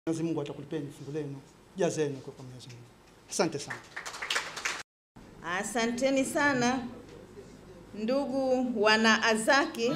Mwenyezi Mungu atakulipeni fungu lenu, jazeni kwa kwa Mwenyezi Mungu. Asante sana. Asanteni sana ndugu wana Azaki.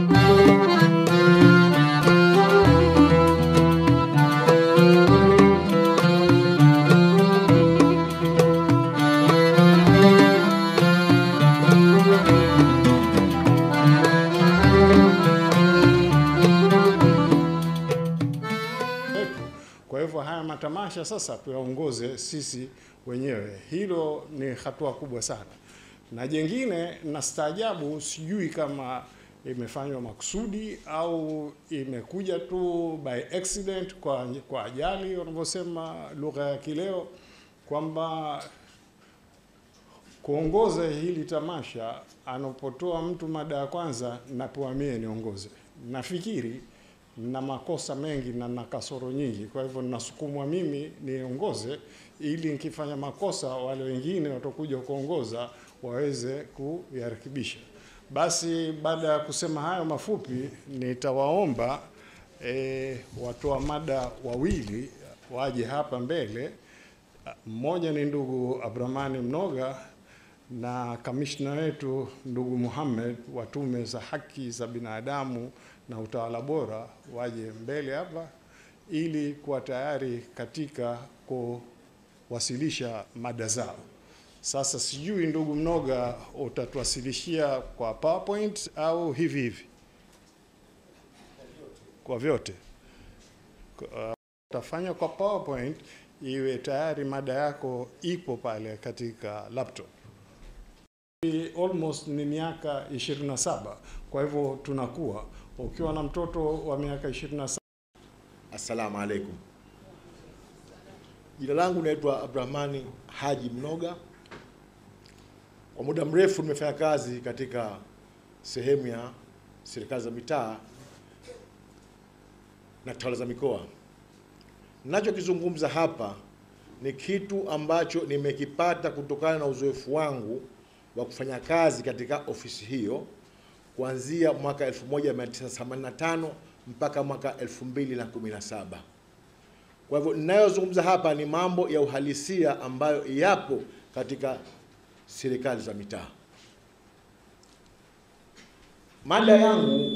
yetu. Kwa hivyo haya matamasha sasa tuyaongoze sisi wenyewe, hilo ni hatua kubwa sana. Na jengine nastaajabu, sijui kama imefanywa makusudi au imekuja tu by accident, kwa, kwa ajali wanavyosema lugha ya kileo, kwamba kuongoza hili tamasha anapotoa mtu mada ya kwanza, napewa mie niongoze. Nafikiri na makosa mengi na na kasoro nyingi, kwa hivyo nasukumwa mimi niongoze, ili nikifanya makosa wale wengine watakuja kuongoza waweze kuyarekebisha. Basi baada ya kusema hayo mafupi, nitawaomba e, watoa mada wawili waje hapa mbele. Mmoja ni ndugu Abdurahmani Mnoga na kamishna wetu ndugu Muhammad wa tume za haki za binadamu na utawala bora waje mbele hapa ili kuwa tayari katika kuwasilisha mada zao. Sasa sijui ndugu Mnoga, utatuwasilishia kwa PowerPoint au hivi hivi? Kwa vyote Kwa- utafanya kwa PowerPoint iwe tayari mada yako ipo pale katika laptop. Ni almost ni miaka 27 kwa hivyo tunakuwa ukiwa na mtoto wa miaka 27 Assalamu alaikum. Jina langu naitwa Abdurahmani Haji Mnoga. Kwa muda mrefu nimefanya kazi katika sehemu ya serikali za mitaa na tawala za mikoa. Ninachokizungumza hapa ni kitu ambacho nimekipata kutokana na uzoefu wangu wa kufanya kazi katika ofisi hiyo kuanzia mwaka 1985 mpaka mwaka 2017. Kwa hivyo ninayozungumza hapa ni mambo ya uhalisia ambayo yapo katika serikali za mitaa. Mada yangu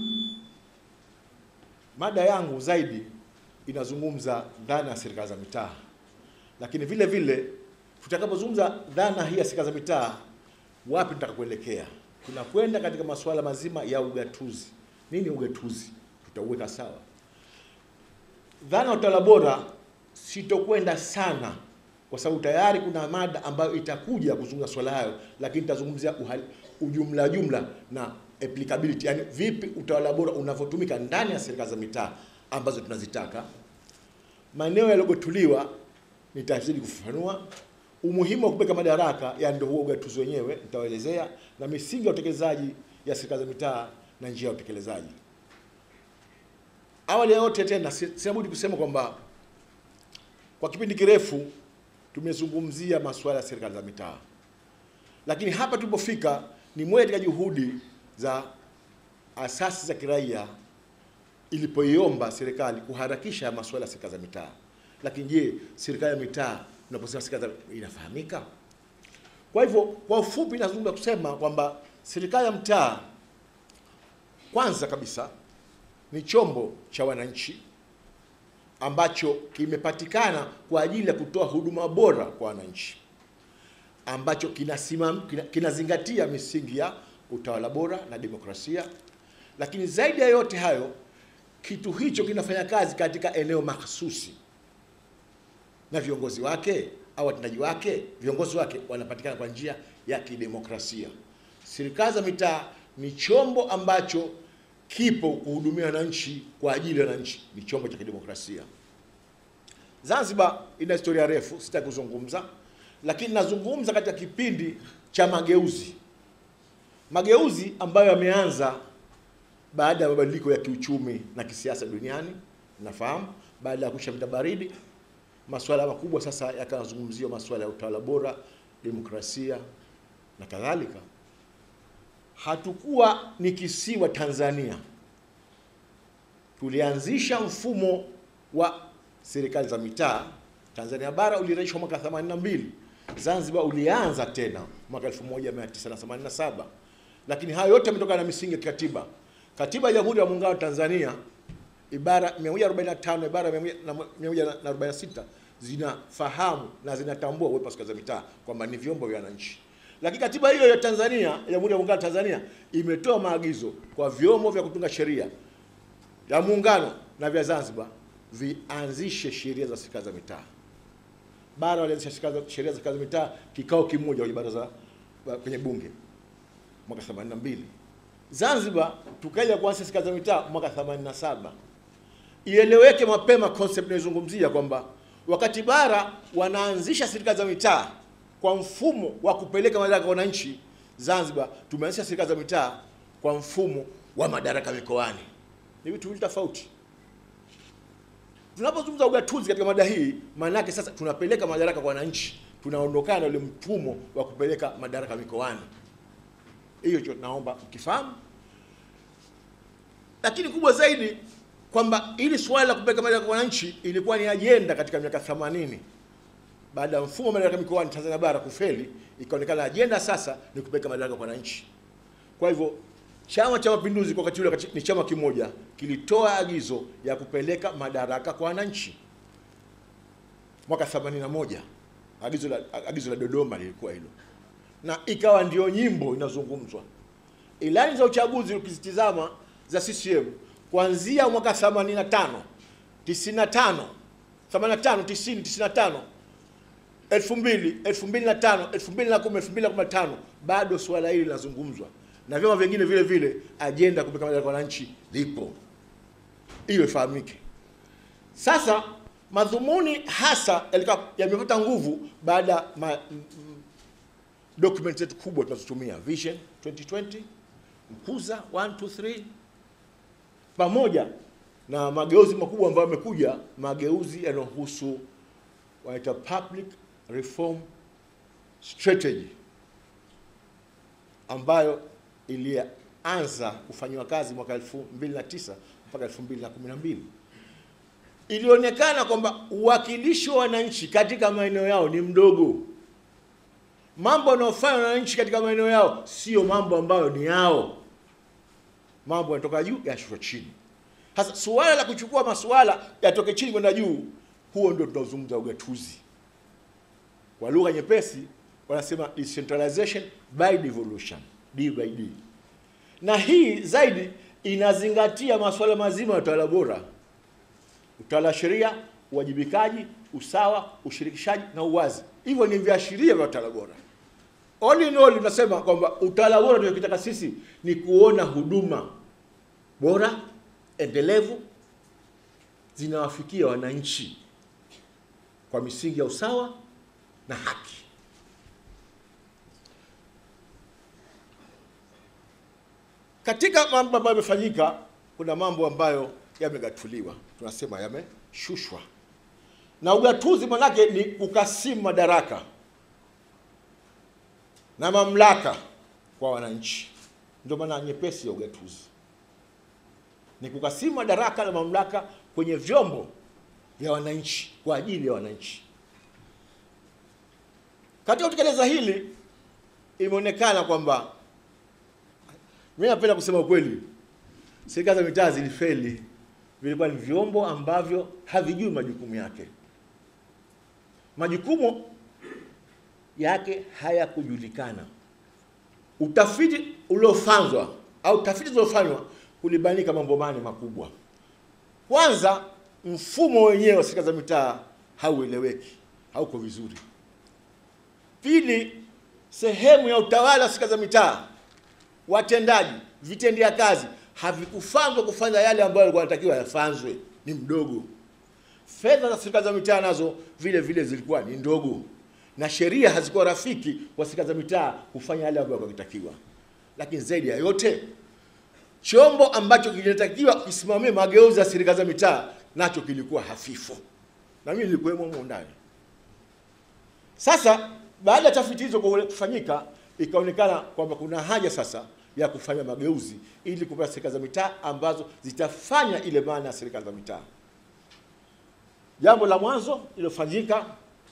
mada yangu zaidi inazungumza dhana ya serikali za mitaa, lakini vile vile tutakapozungumza dhana hii ya serikali za mitaa, wapi tutaka kuelekea? Tunakwenda katika masuala mazima ya ugatuzi. Nini ugatuzi? Tutauweka sawa. Dhana ya utawala bora sitokwenda sana, kwa sababu tayari kuna mada ambayo itakuja kuzungumza swala hayo, lakini nitazungumzia uhali- ujumla jumla na applicability, yani vipi utawala bora unavyotumika ndani ya serikali za mitaa ambazo tunazitaka. Maeneo yaliyogotuliwa nitazidi kufafanua umuhimu wa kupeka madaraka, yani ndio huo ugatuzi wenyewe nitawaelezea, na misingi ya utekelezaji ya serikali za mitaa na njia ya utekelezaji. Awali ya yote tena, si- sina budi kusema kwamba kwa kipindi kirefu tumezungumzia masuala ya serikali za mitaa, lakini hapa tulipofika ni moja katika juhudi za asasi za kiraia ilipoiomba serikali kuharakisha masuala ya serikali za mitaa. Lakini je, serikali ya mitaa tunaposema serikali za inafahamika? Kwa hivyo kwa ufupi, nazungumza kusema kwamba serikali ya mtaa kwanza kabisa ni chombo cha wananchi ambacho kimepatikana kwa ajili ya kutoa huduma bora kwa wananchi, ambacho kinasimam, kina, kinazingatia misingi ya utawala bora na demokrasia. Lakini zaidi ya yote hayo, kitu hicho kinafanya kazi katika eneo mahsusi na viongozi wake au watendaji wake, viongozi wake wanapatikana kwa njia ya kidemokrasia. Serikali za mitaa ni chombo ambacho kipo kuhudumia wananchi kwa ajili ya wananchi, ni chombo cha kidemokrasia. Zanzibar ina historia refu, sitaki kuzungumza, lakini nazungumza katika kipindi cha mageuzi, mageuzi ambayo yameanza baada ya mabadiliko ya kiuchumi na kisiasa duniani. Nafahamu baada ya kuisha vita baridi, masuala makubwa sasa yakazungumziwa, masuala ya utawala bora, demokrasia na kadhalika. Hatukuwa ni kisiwa Tanzania, tulianzisha mfumo wa serikali za mitaa Tanzania bara uliraishwa mwaka 82. Zanzibar ulianza tena mwaka 1987, lakini hayo yote yametokana na misingi ya kikatiba. Katiba ya Jamhuri ya Muungano wa Tanzania ibara 145 ibara ya 146 zinafahamu na zinatambua uwepo wa serikali za mitaa kwamba ni vyombo vya wananchi. Lakini katiba hiyo ya Tanzania, ya Jamhuri ya Muungano wa Tanzania imetoa maagizo kwa vyombo vya kutunga sheria ya muungano na vya Zanzibar vianzishe sheria za serikali za mitaa. Bara walianzisha sheria za serikali za mitaa kikao kimoja kwenye baraza kwenye bunge mwaka 82. Zanzibar tukaja kuanzisha serikali za mitaa mwaka 87. Ieleweke mapema concept inayozungumzia kwamba wakati bara wanaanzisha serikali za mitaa kwa mfumo wa kupeleka madaraka kwa wananchi, Zanzibar tumeanzisha serikali za mitaa kwa mfumo wa madaraka mikoani. Ni vitu viwili tofauti. Tunapozungumza ugatuzi katika mada hii, maana yake sasa tunapeleka madaraka kwa wananchi, tunaondokana na ule mfumo wa kupeleka madaraka mikoani. Hiyo cho naomba ukifahamu, lakini kubwa zaidi kwamba ili swala la kupeleka madaraka kwa wananchi ilikuwa ni ajenda katika miaka 80 baada ya mfumo wa madaraka mikoani Tanzania bara kufeli, ikaonekana ajenda sasa ni kupeleka madaraka kwa wananchi. Kwa hivyo Chama cha Mapinduzi kwa wakati ule ni chama kimoja kilitoa agizo ya kupeleka madaraka kwa wananchi mwaka 81. Agizo la, agizo la Dodoma lilikuwa hilo, na ikawa ndio nyimbo inazungumzwa. Ilani za uchaguzi ukizitizama za CCM kuanzia mwaka 85, 95, 85, 90, 95 2000, 2005, 2010, 2015 bado swala hili linazungumzwa na vyama vingine vile vile, ajenda kupeleka madaraka kwa wananchi lipo, hiyo ifahamike. Sasa madhumuni hasa yamepata nguvu baada ya document zetu kubwa tunazotumia Vision 2020, Mkuza 1 2 3, pamoja na mageuzi makubwa ambayo yamekuja, mageuzi yanayohusu wanaita public reform strategy ambayo ilianza kufanyiwa kazi mwaka 2009 mpaka 2012. Ilionekana kwamba uwakilishi wa wananchi katika maeneo yao ni mdogo. Mambo yanayofanywa na wananchi katika maeneo yao sio mambo ambayo ni yao, mambo yanatoka juu yashushwa chini. Sasa suala la kuchukua masuala yatoke chini kwenda juu, huo ndio tunaozungumza ugatuzi. Kwa lugha nyepesi wanasema decentralization by devolution, D by D. Na hii zaidi inazingatia masuala mazima ya utawala bora, utawala wa sheria, uwajibikaji, usawa, ushirikishaji na uwazi. Hivyo ni viashiria vya utawala bora. All in all, tunasema kwamba utawala bora tunachotaka sisi ni kuona huduma bora endelevu zinawafikia wananchi kwa misingi ya usawa na haki. Katika mambo ambayo yamefanyika, kuna mambo ambayo yamegatuliwa, tunasema yameshushwa. Na ugatuzi manake ni kukasimu madaraka na mamlaka kwa wananchi, ndio maana nyepesi ya ugatuzi ni kukasimu madaraka na mamlaka kwenye vyombo vya wananchi kwa ajili ya wananchi. Katika kutekeleza hili, imeonekana kwamba, mimi napenda kusema ukweli, serikali za mitaa zilifeli. Vilikuwa ni vyombo ambavyo havijui majukumu yake, majukumu yake hayakujulikana. Utafiti uliofanywa au tafiti zilizofanywa kulibainika mambo mane makubwa. Kwanza, mfumo wenyewe wa serikali za mitaa haueleweki, hauko vizuri. Pili, sehemu ya utawala wa serikali za mitaa, watendaji, vitendea kazi havikufanzwa kufanya yale ambayo yalikuwa yanatakiwa yafanzwe, ni mdogo. Fedha za serikali za mitaa nazo vile vile zilikuwa ni ndogo, na sheria hazikuwa rafiki kwa serikali za mitaa kufanya yale ambayo yanatakiwa. Lakini zaidi ya yote chombo ambacho kilitakiwa kisimamie mageuzi ya serikali za mitaa nacho kilikuwa hafifu, na mimi nilikuwemo humo ndani. Sasa baada ya tafiti hizo kufanyika, ikaonekana kwamba kuna haja sasa ya kufanya mageuzi ili kupata serikali za mitaa ambazo zitafanya ile maana ya serikali za mitaa. Jambo la mwanzo lilofanyika,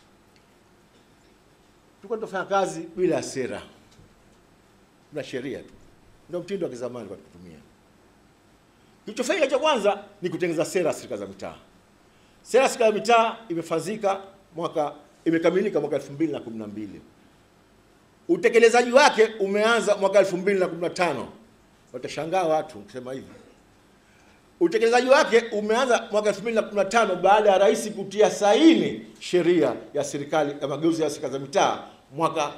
tulikuwa tunafanya kazi bila ya sera na sheria tu, ndio mtindo wa kizamani kwa kutumia. Kilichofanyika cha kwanza ni kutengeneza sera ya serikali za mitaa. Sera ya serikali za mitaa imefanyika mwaka imekamilika mwaka 2012. Utekelezaji wake umeanza mwaka 2015. Watashangaa watu kusema hivi. Utekelezaji wake umeanza mwaka 2015 baada ya rais kutia saini sheria ya serikali ya mageuzi ya serikali za mitaa mwaka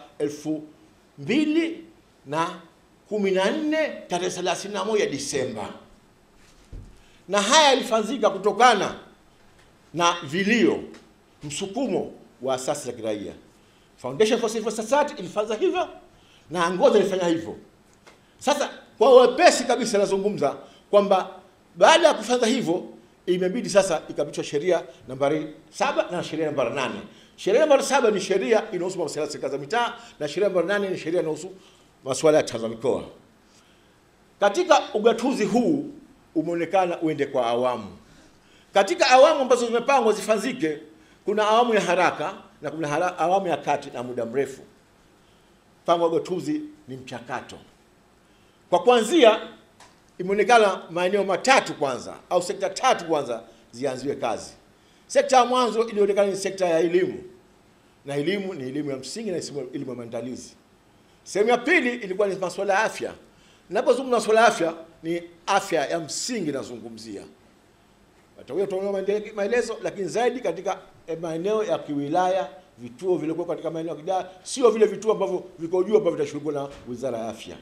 2014 tarehe 31 Disemba. Na haya yalifanyika kutokana na vilio, msukumo wa asasi za kiraia. Foundation for Civil Society ilifanya hivyo na Angoza ilifanya hivyo. Sasa kwa wepesi kabisa nazungumza kwamba baada ya kufanya hivyo imebidi sasa ikapitishwa sheria nambari saba na sheria nambari nane. Sheria nambari saba ni sheria inahusu masuala ya serikali za mitaa na sheria nambari nane ni sheria inahusu masuala ya tawala za mikoa. Katika ugatuzi huu umeonekana uende kwa awamu. Katika awamu ambazo zimepangwa zifanyike, kuna awamu ya haraka na kuna hara, awamu ya kati na muda mrefu. Mpango wa ugatuzi ni mchakato. Kwa kuanzia, imeonekana maeneo matatu kwanza au sekta tatu kwanza zianziwe kazi. Sekta ya mwanzo ilionekana ni sekta ya elimu, na elimu ni elimu ya msingi na elimu ya maandalizi. Sehemu ya pili ilikuwa ni masuala ya afya. Ninapozungumza masuala ya afya, ni afya ya msingi nazungumzia watakuja kutoa maelezo, lakini zaidi katika maeneo ya kiwilaya, vituo vilivyokuwa katika maeneo ya kidaya, sio vile vituo ambavyo viko juu ambavyo vitashughulikiwa na Wizara ya Afya.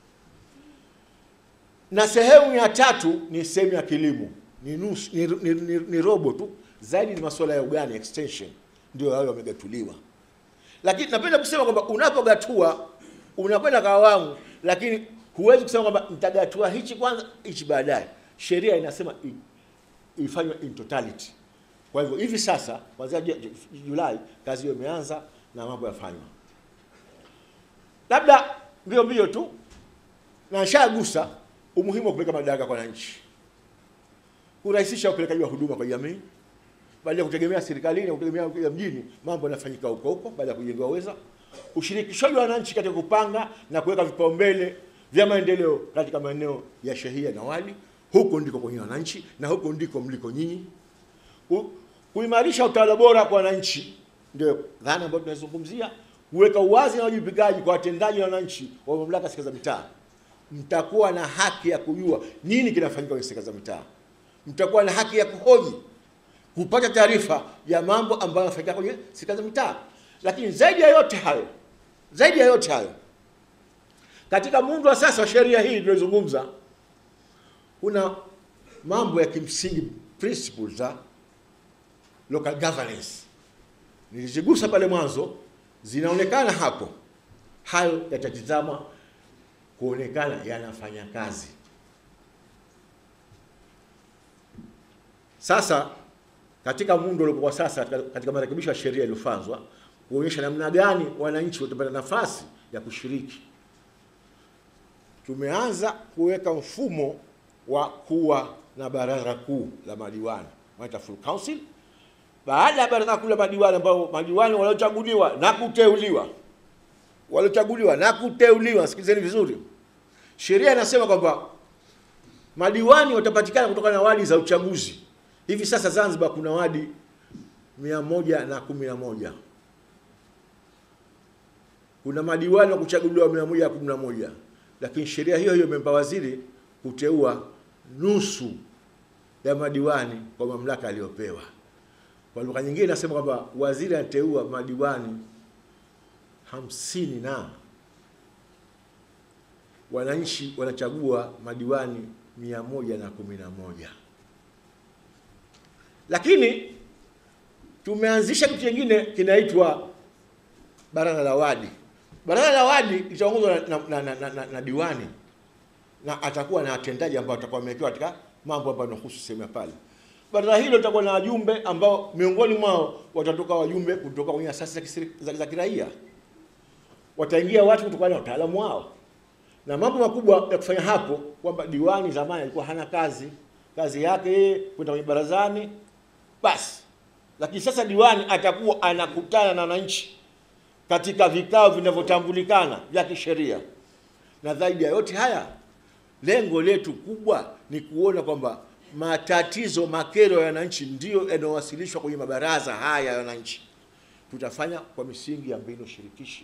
Na sehemu ya tatu ni sehemu ya kilimo, ni nusu, ni, ni, ni, ni robo tu, zaidi ni masuala ya ugani extension, ndio hayo yamegatuliwa. Lakini napenda kusema kwamba unapogatua unakwenda kwa awamu, lakini huwezi kusema kwamba nitagatua hichi kwanza hichi baadaye. Sheria inasema ifanywe in totality. Kwa hivyo hivi sasa kuanzia Julai kazi hiyo imeanza na mambo yafanywa. Labda mbio mbio tu na nishagusa umuhimu wa kupeleka madaraka kwa wananchi, kurahisisha upelekaji wa huduma kwa jamii, baada ya kutegemea serikalini na kutegemea mjini, mambo yanafanyika huko huko baada ya kujengewa uweza. Ushirikishaji wa wananchi katika kupanga na kuweka vipaumbele vya maendeleo katika maeneo ya shehia na wadi huko ndiko kwenye wananchi na huko ndiko mliko nyinyi. Kuimarisha utawala bora kwa wananchi ndio dhana ambayo tunazungumzia, kuweka uwazi na wajibikaji kwa watendaji na wananchi wa mamlaka serikali za mitaa. Mtakuwa na haki ya kujua nini kinafanyika kwenye serikali za mitaa, mtakuwa na haki ya kuhoji, kupata taarifa ya mambo ambayo yanafanyika kwenye serikali za mitaa. Lakini zaidi ya yote hayo, zaidi ya yote hayo, katika muundo wa sasa wa sheria hii tunayozungumza kuna mambo ya kimsingi principles za local governance nilizigusa pale mwanzo, zinaonekana hapo. Hayo yatatizama kuonekana yanafanya kazi. Sasa katika muundo uliokuwa sasa, katika marekebisho ya sheria iliyofanywa kuonyesha namna gani wananchi watapata nafasi ya kushiriki, tumeanza kuweka mfumo wa kuwa na baraza kuu la madiwani wanaita full council. Baada ya baraza kuu la madiwani, ambao madiwani waliochaguliwa na kuteuliwa, waliochaguliwa na kuteuliwa, sikilizeni vizuri, sheria inasema kwamba madiwani watapatikana kutokana na wadi za uchaguzi. Hivi sasa Zanzibar kuna wadi mia moja na kumi na moja kuna madiwani wa kuchaguliwa mia moja na kumi na moja lakini sheria hiyo hiyo imempa waziri kuteua nusu ya madiwani kwa mamlaka aliyopewa. Kwa lugha nyingine nasema kwamba waziri anateua madiwani hamsini na wananchi wanachagua madiwani mia moja na kumi na moja. Lakini tumeanzisha kitu kingine kinaitwa baraza la wadi. Baraza la wadi litaongozwa na, na, na, na, na, na diwani na atakuwa na watendaji ambao watakuwa wamewekewa katika mambo ambayo yanahusu sehemu ya pale. Baraza hilo litakuwa na wajumbe ambao miongoni mwao watatoka wajumbe kutoka kwenye asasi za, za, za kiraia, wataingia watu kutokana na utaalamu wao na mambo makubwa ya kufanya hapo, kwamba diwani zamani alikuwa hana kazi, kazi yake yeye kwenda kwenye barazani basi, lakini sasa diwani atakuwa anakutana na wananchi katika vikao vinavyotambulikana vya kisheria. Na zaidi ya yote haya, lengo letu kubwa ni kuona kwamba matatizo, makero ya wananchi ndiyo yanayowasilishwa kwenye mabaraza haya ya wananchi. Tutafanya kwa misingi ya mbinu shirikishi,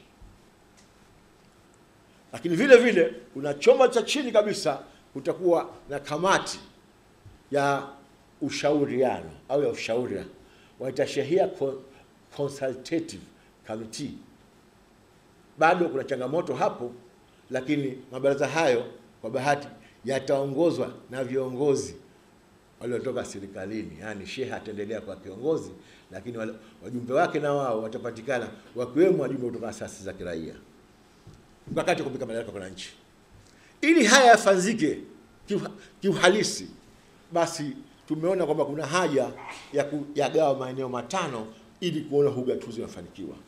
lakini vile vile kuna chombo cha chini kabisa, kutakuwa na kamati ya ushauriano au ya ushauri waita Shehia Con- Consultative Committee. Bado kuna changamoto hapo, lakini mabaraza hayo kwa bahati yataongozwa na viongozi waliotoka serikalini, yaani shehe ataendelea kwa kiongozi, lakini wale- wajumbe wake na wao watapatikana, wakiwemo wajumbe kutoka asasi za kiraia, mkakati wa kupika madaraka kwa wananchi. Ili haya yafanyike kiuha- kiuhalisi, basi tumeona kwamba kuna haja ya kuyagawa maeneo matano ili kuona huu ugatuzi unafanikiwa,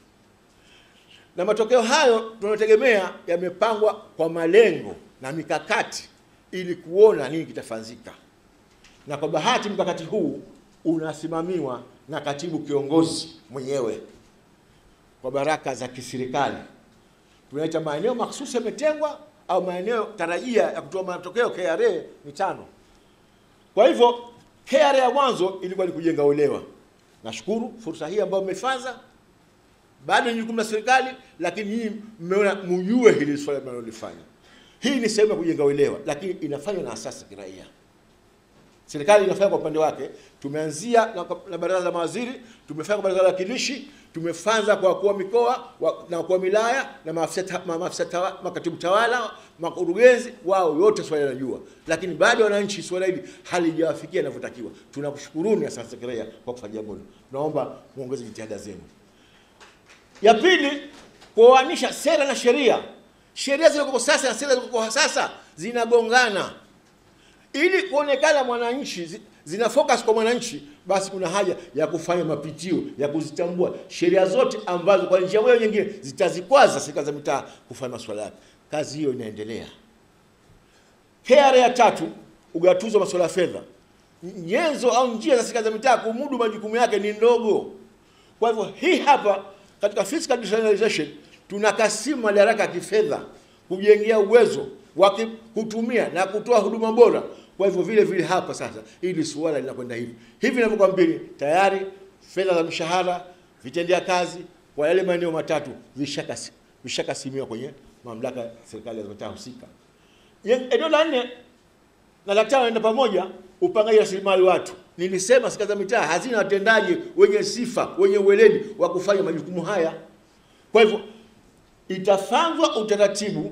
na matokeo hayo tunayotegemea yamepangwa kwa malengo na mikakati ili kuona nini kitafanyika, na kwa bahati mkakati huu unasimamiwa na katibu kiongozi mwenyewe kwa baraka za kiserikali. Tunaita maeneo mahsusi yametengwa au maeneo tarajia ya kutoa matokeo KRA ni tano. Kwa hivyo KRA ya mwanzo ilikuwa ni kujenga uelewa. Nashukuru fursa hii ambayo mmefanya, bado ni jukumu la serikali, lakini nyinyi mmeona mjue hili swala mnalolifanya. Hii ni sehemu ya kujenga uelewa, lakini inafanywa na asasi za kiraia. Serikali inafanya kwa upande wake. Tumeanzia na, na baraza la mawaziri, tumefanya kwa baraza la wakilishi, tumefanza kwa wakuu wa mikoa wa, na wakuu wa wilaya na maafisa ta- ma- maafisa tawa, makatibu tawala, makurugenzi wao yote swala wanajua, lakini bado wananchi swala hili halijawafikia inavyotakiwa. Tunakushukuruni asasi za kiraia kwa kufanya jambo hilo. Tunaomba muongeze jitihada zenu. Ya pili, kuoanisha sera na sheria. Sheria zilizoko sasa na sera zilizoko sasa zinagongana ili kuonekana mwananchi zi- zina focus kwa mwananchi, basi kuna haja ya kufanya mapitio ya kuzitambua sheria zote ambazo kwa njia moja au nyingine zitazikwaza serikali za mitaa kufanya masuala yake. Kazi hiyo inaendelea. KRA ya tatu, ugatuzi wa masuala ya fedha. Nyenzo au njia za serikali za mitaa kumudu majukumu yake ni ndogo. Kwa hivyo hii hapa katika fiscal decentralization tunakasimu madaraka ya kifedha kujengea uwezo wa ki- kutumia na kutoa huduma bora. Kwa hivyo vile vile hapa sasa hili suala linakwenda hivi hivi ninavyokuambia, tayari fedha za mishahara, vitendea kazi kwa yale maeneo matatu vishakasi- vishakasimiwa kwenye mamlaka ya serikali za mitaa husika. Ye- Eneo la nne na la tano naenda pamoja, upangaji rasilimali watu. Nilisema serikali za mitaa hazina watendaji wenye sifa, wenye uweledi wa kufanya majukumu haya. Kwa hivyo itafanywa utaratibu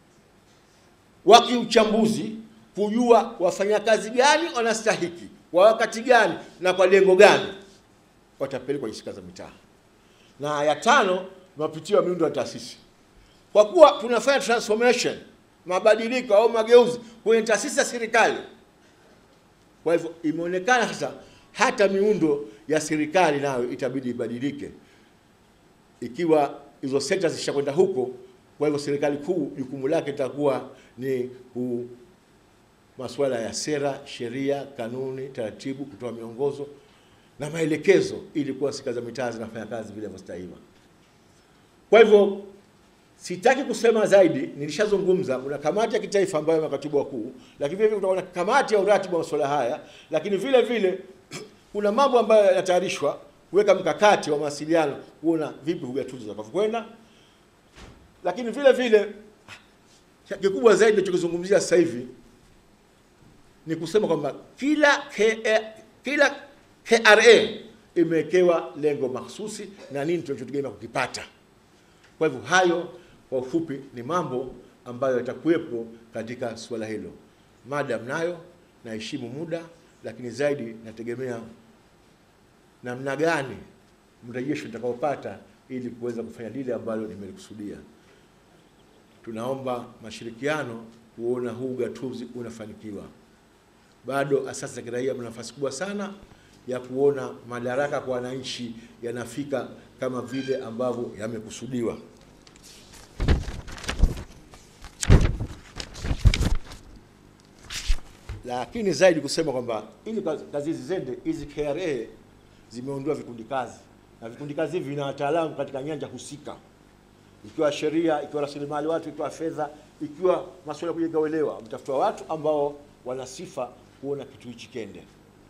wa kiuchambuzi kujua wafanyakazi gani wanastahiki kwa wakati gani na kwa lengo gani watapelekwa kwenye serikali za mitaa. Na ya tano, mapitio ya miundo ya taasisi kwa kuwa tunafanya transformation mabadiliko au mageuzi kwenye taasisi za serikali. Kwa hivyo imeonekana sasa hata miundo ya serikali nayo itabidi ibadilike, ikiwa hizo sekta zishakwenda huko. Kwa hivyo serikali kuu jukumu lake litakuwa ni ku masuala ya sera, sheria, kanuni, taratibu, kutoa miongozo na maelekezo ili kuwa serikali za mitaa zinafanya kazi vile inavyostahili. Kwa hivyo sitaki kusema zaidi, nilishazungumza. Kuna kamati ya kitaifa ambayo ni makatibu wakuu, lakini vile vile kutakuwa na kamati ya uratibu wa masuala haya, lakini vile vile kuna mambo ambayo yanatayarishwa kuweka mkakati wa mawasiliano, kuona vipi ugatuzi utakavyokwenda, lakini vile vile kikubwa zaidi tunachokizungumzia sasa hivi ni kusema kwamba kila KRA, kila KRA imewekewa lengo mahsusi na nini tunachotegemea kukipata. Kwa hivyo hayo kwa ufupi ni mambo ambayo yatakuwepo katika suala hilo. Mada mnayo, naheshimu muda, lakini zaidi nategemea namna gani mrejesho nitakaopata ili kuweza kufanya lile ambalo nimelikusudia. Tunaomba mashirikiano kuona huu ugatuzi unafanikiwa. Bado asasi za kiraia mna nafasi kubwa sana ya kuona madaraka kwa wananchi yanafika kama vile ambavyo yamekusudiwa. Lakini zaidi kusema kwamba ili kazi kazi hizi zende, hizi KRA zimeundua vikundi kazi, na vikundi kazi hivi vina wataalamu katika nyanja husika, ikiwa sheria, ikiwa rasilimali watu, ikiwa fedha, ikiwa masuala ya kujenga uelewa. Mtafuta watu ambao wana sifa kuona kitu hichi kende.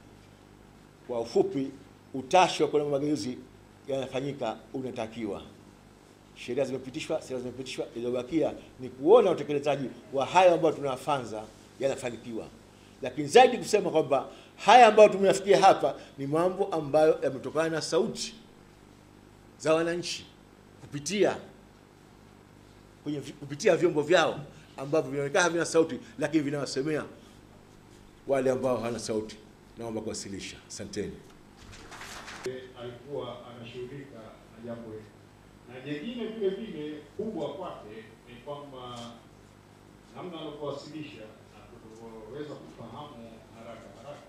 Kwa ufupi, utashi wa kuona mageuzi yanafanyika unatakiwa. Sheria zimepitishwa, sera zimepitishwa, iliyobakia ni kuona utekelezaji wa hayo ambayo tunayafanza yanafanikiwa, lakini zaidi kusema kwamba haya ambayo tumeyafikia hapa ni mambo ambayo yametokana na sauti za wananchi kupitia kwenye vi- kupitia vyombo vyao ambavyo vinaonekana havina sauti, lakini vinawasemea wale ambao hawana sauti. Naomba kuwasilisha. Asanteni. alikuwa anashughulika na jambo hili, na jengine vile vile kubwa kwake ni kwamba namna alivyowasilisha na tulivyoweza kufahamu haraka haraka,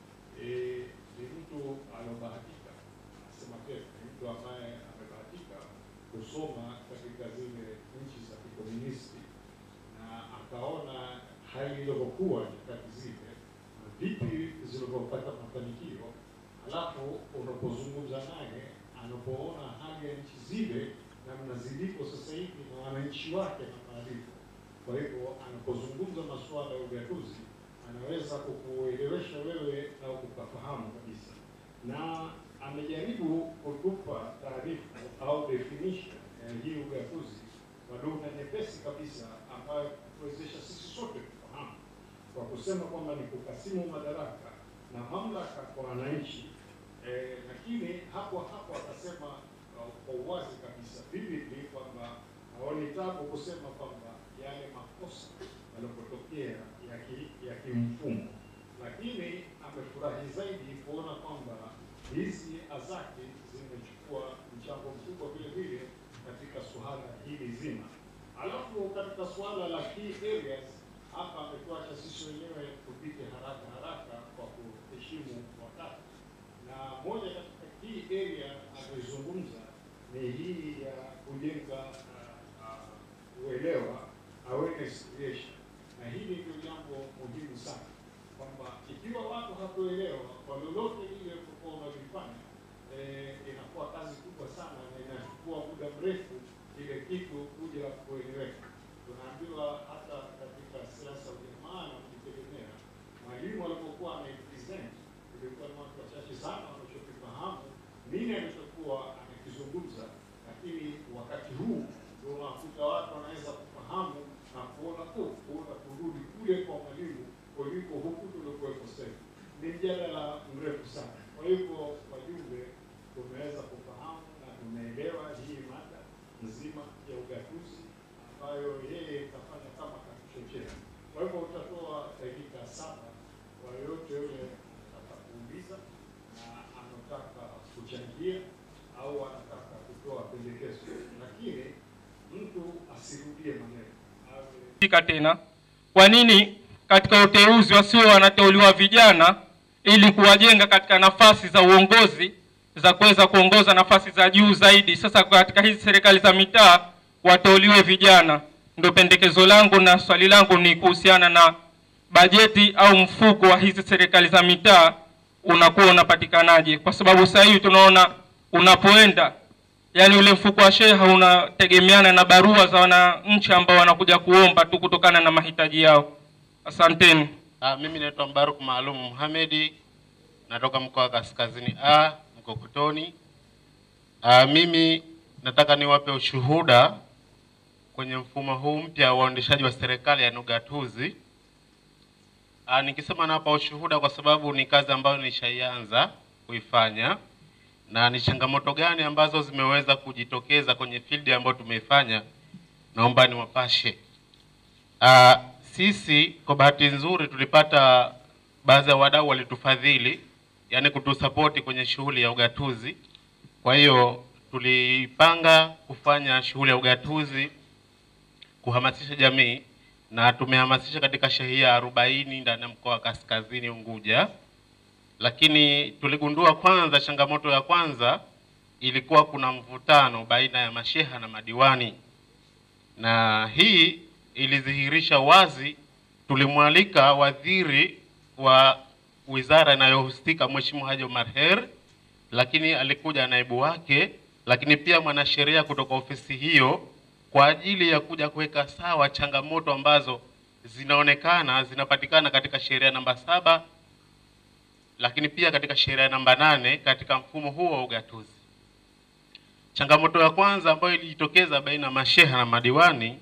eh, ni mtu aliobahatika, nasema tena, ni mtu ambaye amebahatika kusoma katika zile nchi za kikomunisti na akaona hali ilivyokuwa nyakati zile na vipi zilivyopata mafanikio alafu unapozungumza naye anapoona hali ya nchi zile namna zilipo sasa hivi na wananchi wake na maarifa. Kwa hivyo anapozungumza masuala ya ugatuzi anaweza kukuelewesha wewe na kukafahamu kabisa, na amejaribu kutupa taarifa au definition ya hii ugatuzi kwa lugha nyepesi kabisa ambayo kuwezesha sisi sote kufahamu kwa kusema kwamba ni kukasimu madaraka na mamlaka kwa wananchi eh, lakini hapo hapo akasema uh, kwa uwazi kabisa vividly kwamba haoni tabu kusema kwamba yale makosa yanapotokea ya ki- ya kimfumo, lakini amefurahi zaidi kuona kwamba hizi azaki zimechukua mchango mkubwa vile vile katika suala hili zima. Alafu katika suala la key areas hapa ametuacha sisi wenyewe tupite haraka haraka kwa kuheshimu wakati, na moja katika key area amezungumza ni hii ya kujenga uh, uh, uelewa awareness creation, na hili ndio jambo muhimu sana kwamba ikiwa watu hatuelewa kwa lolote lile kwa unalifanya eh, inakuwa kazi kubwa sana na inachukua muda mrefu ile kitu kuja kueleweka. Tunaambiwa hata katika siasa ujamaa na kujitegemea, mwalimu alipokuwa anapresent ilikuwa ni watu wachache sana wanachokifahamu nini alichokuwa anakizungumza, lakini wakati huu ndio unakuta watu wanaweza kufahamu na kuona oh, kuona kurudi kule kwa mwalimu kuliko huku tulikuwepo sasa. Ni mjadala mrefu sana. Kwa hivyo wajumbe, tumeweza kufahamu na tumeelewa hii mada nzima ya ugatuzi ambayo yeye kafanya kama katuchochea. Kwa hivyo utatoa dakika saba kwa yoyote yule anataka kuuliza na anataka kuchangia au anataka kutoa pendekezo, lakini mtu asirudie maneno awe fika tena. Kwa nini katika uteuzi wasio wanateuliwa vijana ili kuwajenga katika nafasi za uongozi za kuweza kuongoza nafasi za juu zaidi? Sasa katika hizi serikali za mitaa wateuliwe vijana. Ndio pendekezo langu, na swali langu ni kuhusiana na bajeti au mfuko wa hizi serikali za mitaa unakuwa unapatikanaje? Kwa sababu sasa hivi tunaona unapoenda yaani ule mfuko wa sheha unategemeana na barua za wananchi ambao wanakuja kuomba tu kutokana na mahitaji yao. Asanteni. Ah, mimi naitwa Mbaruk Maalum Muhamedi, natoka mkoa wa Kaskazini A, Mkokotoni. Ah, mimi nataka niwape ushuhuda kwenye mfumo huu mpya wa uendeshaji wa serikali ya ugatuzi. Ah, nikisema nawapa ushuhuda kwa sababu ni kazi ambayo nishaianza kuifanya na ni changamoto gani ambazo zimeweza kujitokeza kwenye field ambayo tumeifanya, naomba niwapashe. Ah, sisi kwa bahati nzuri tulipata baadhi ya wadau walitufadhili, yani kutusapoti kwenye shughuli ya ugatuzi. Kwa hiyo tulipanga kufanya shughuli ya ugatuzi kuhamasisha jamii na tumehamasisha katika shehia arobaini ndani ya mkoa wa Kaskazini Unguja, lakini tuligundua kwanza, changamoto ya kwanza ilikuwa kuna mvutano baina ya masheha na madiwani, na hii ilidhihirisha wazi. Tulimwalika waziri wa wizara inayohusika Mheshimiwa Haji Omar Her lakini alikuja naibu wake, lakini pia mwanasheria kutoka ofisi hiyo kwa ajili ya kuja kuweka sawa changamoto ambazo zinaonekana zinapatikana katika sheria namba saba lakini pia katika sheria namba nane katika mfumo huo wa ugatuzi. Changamoto ya kwanza ambayo ilijitokeza baina ya masheha na madiwani,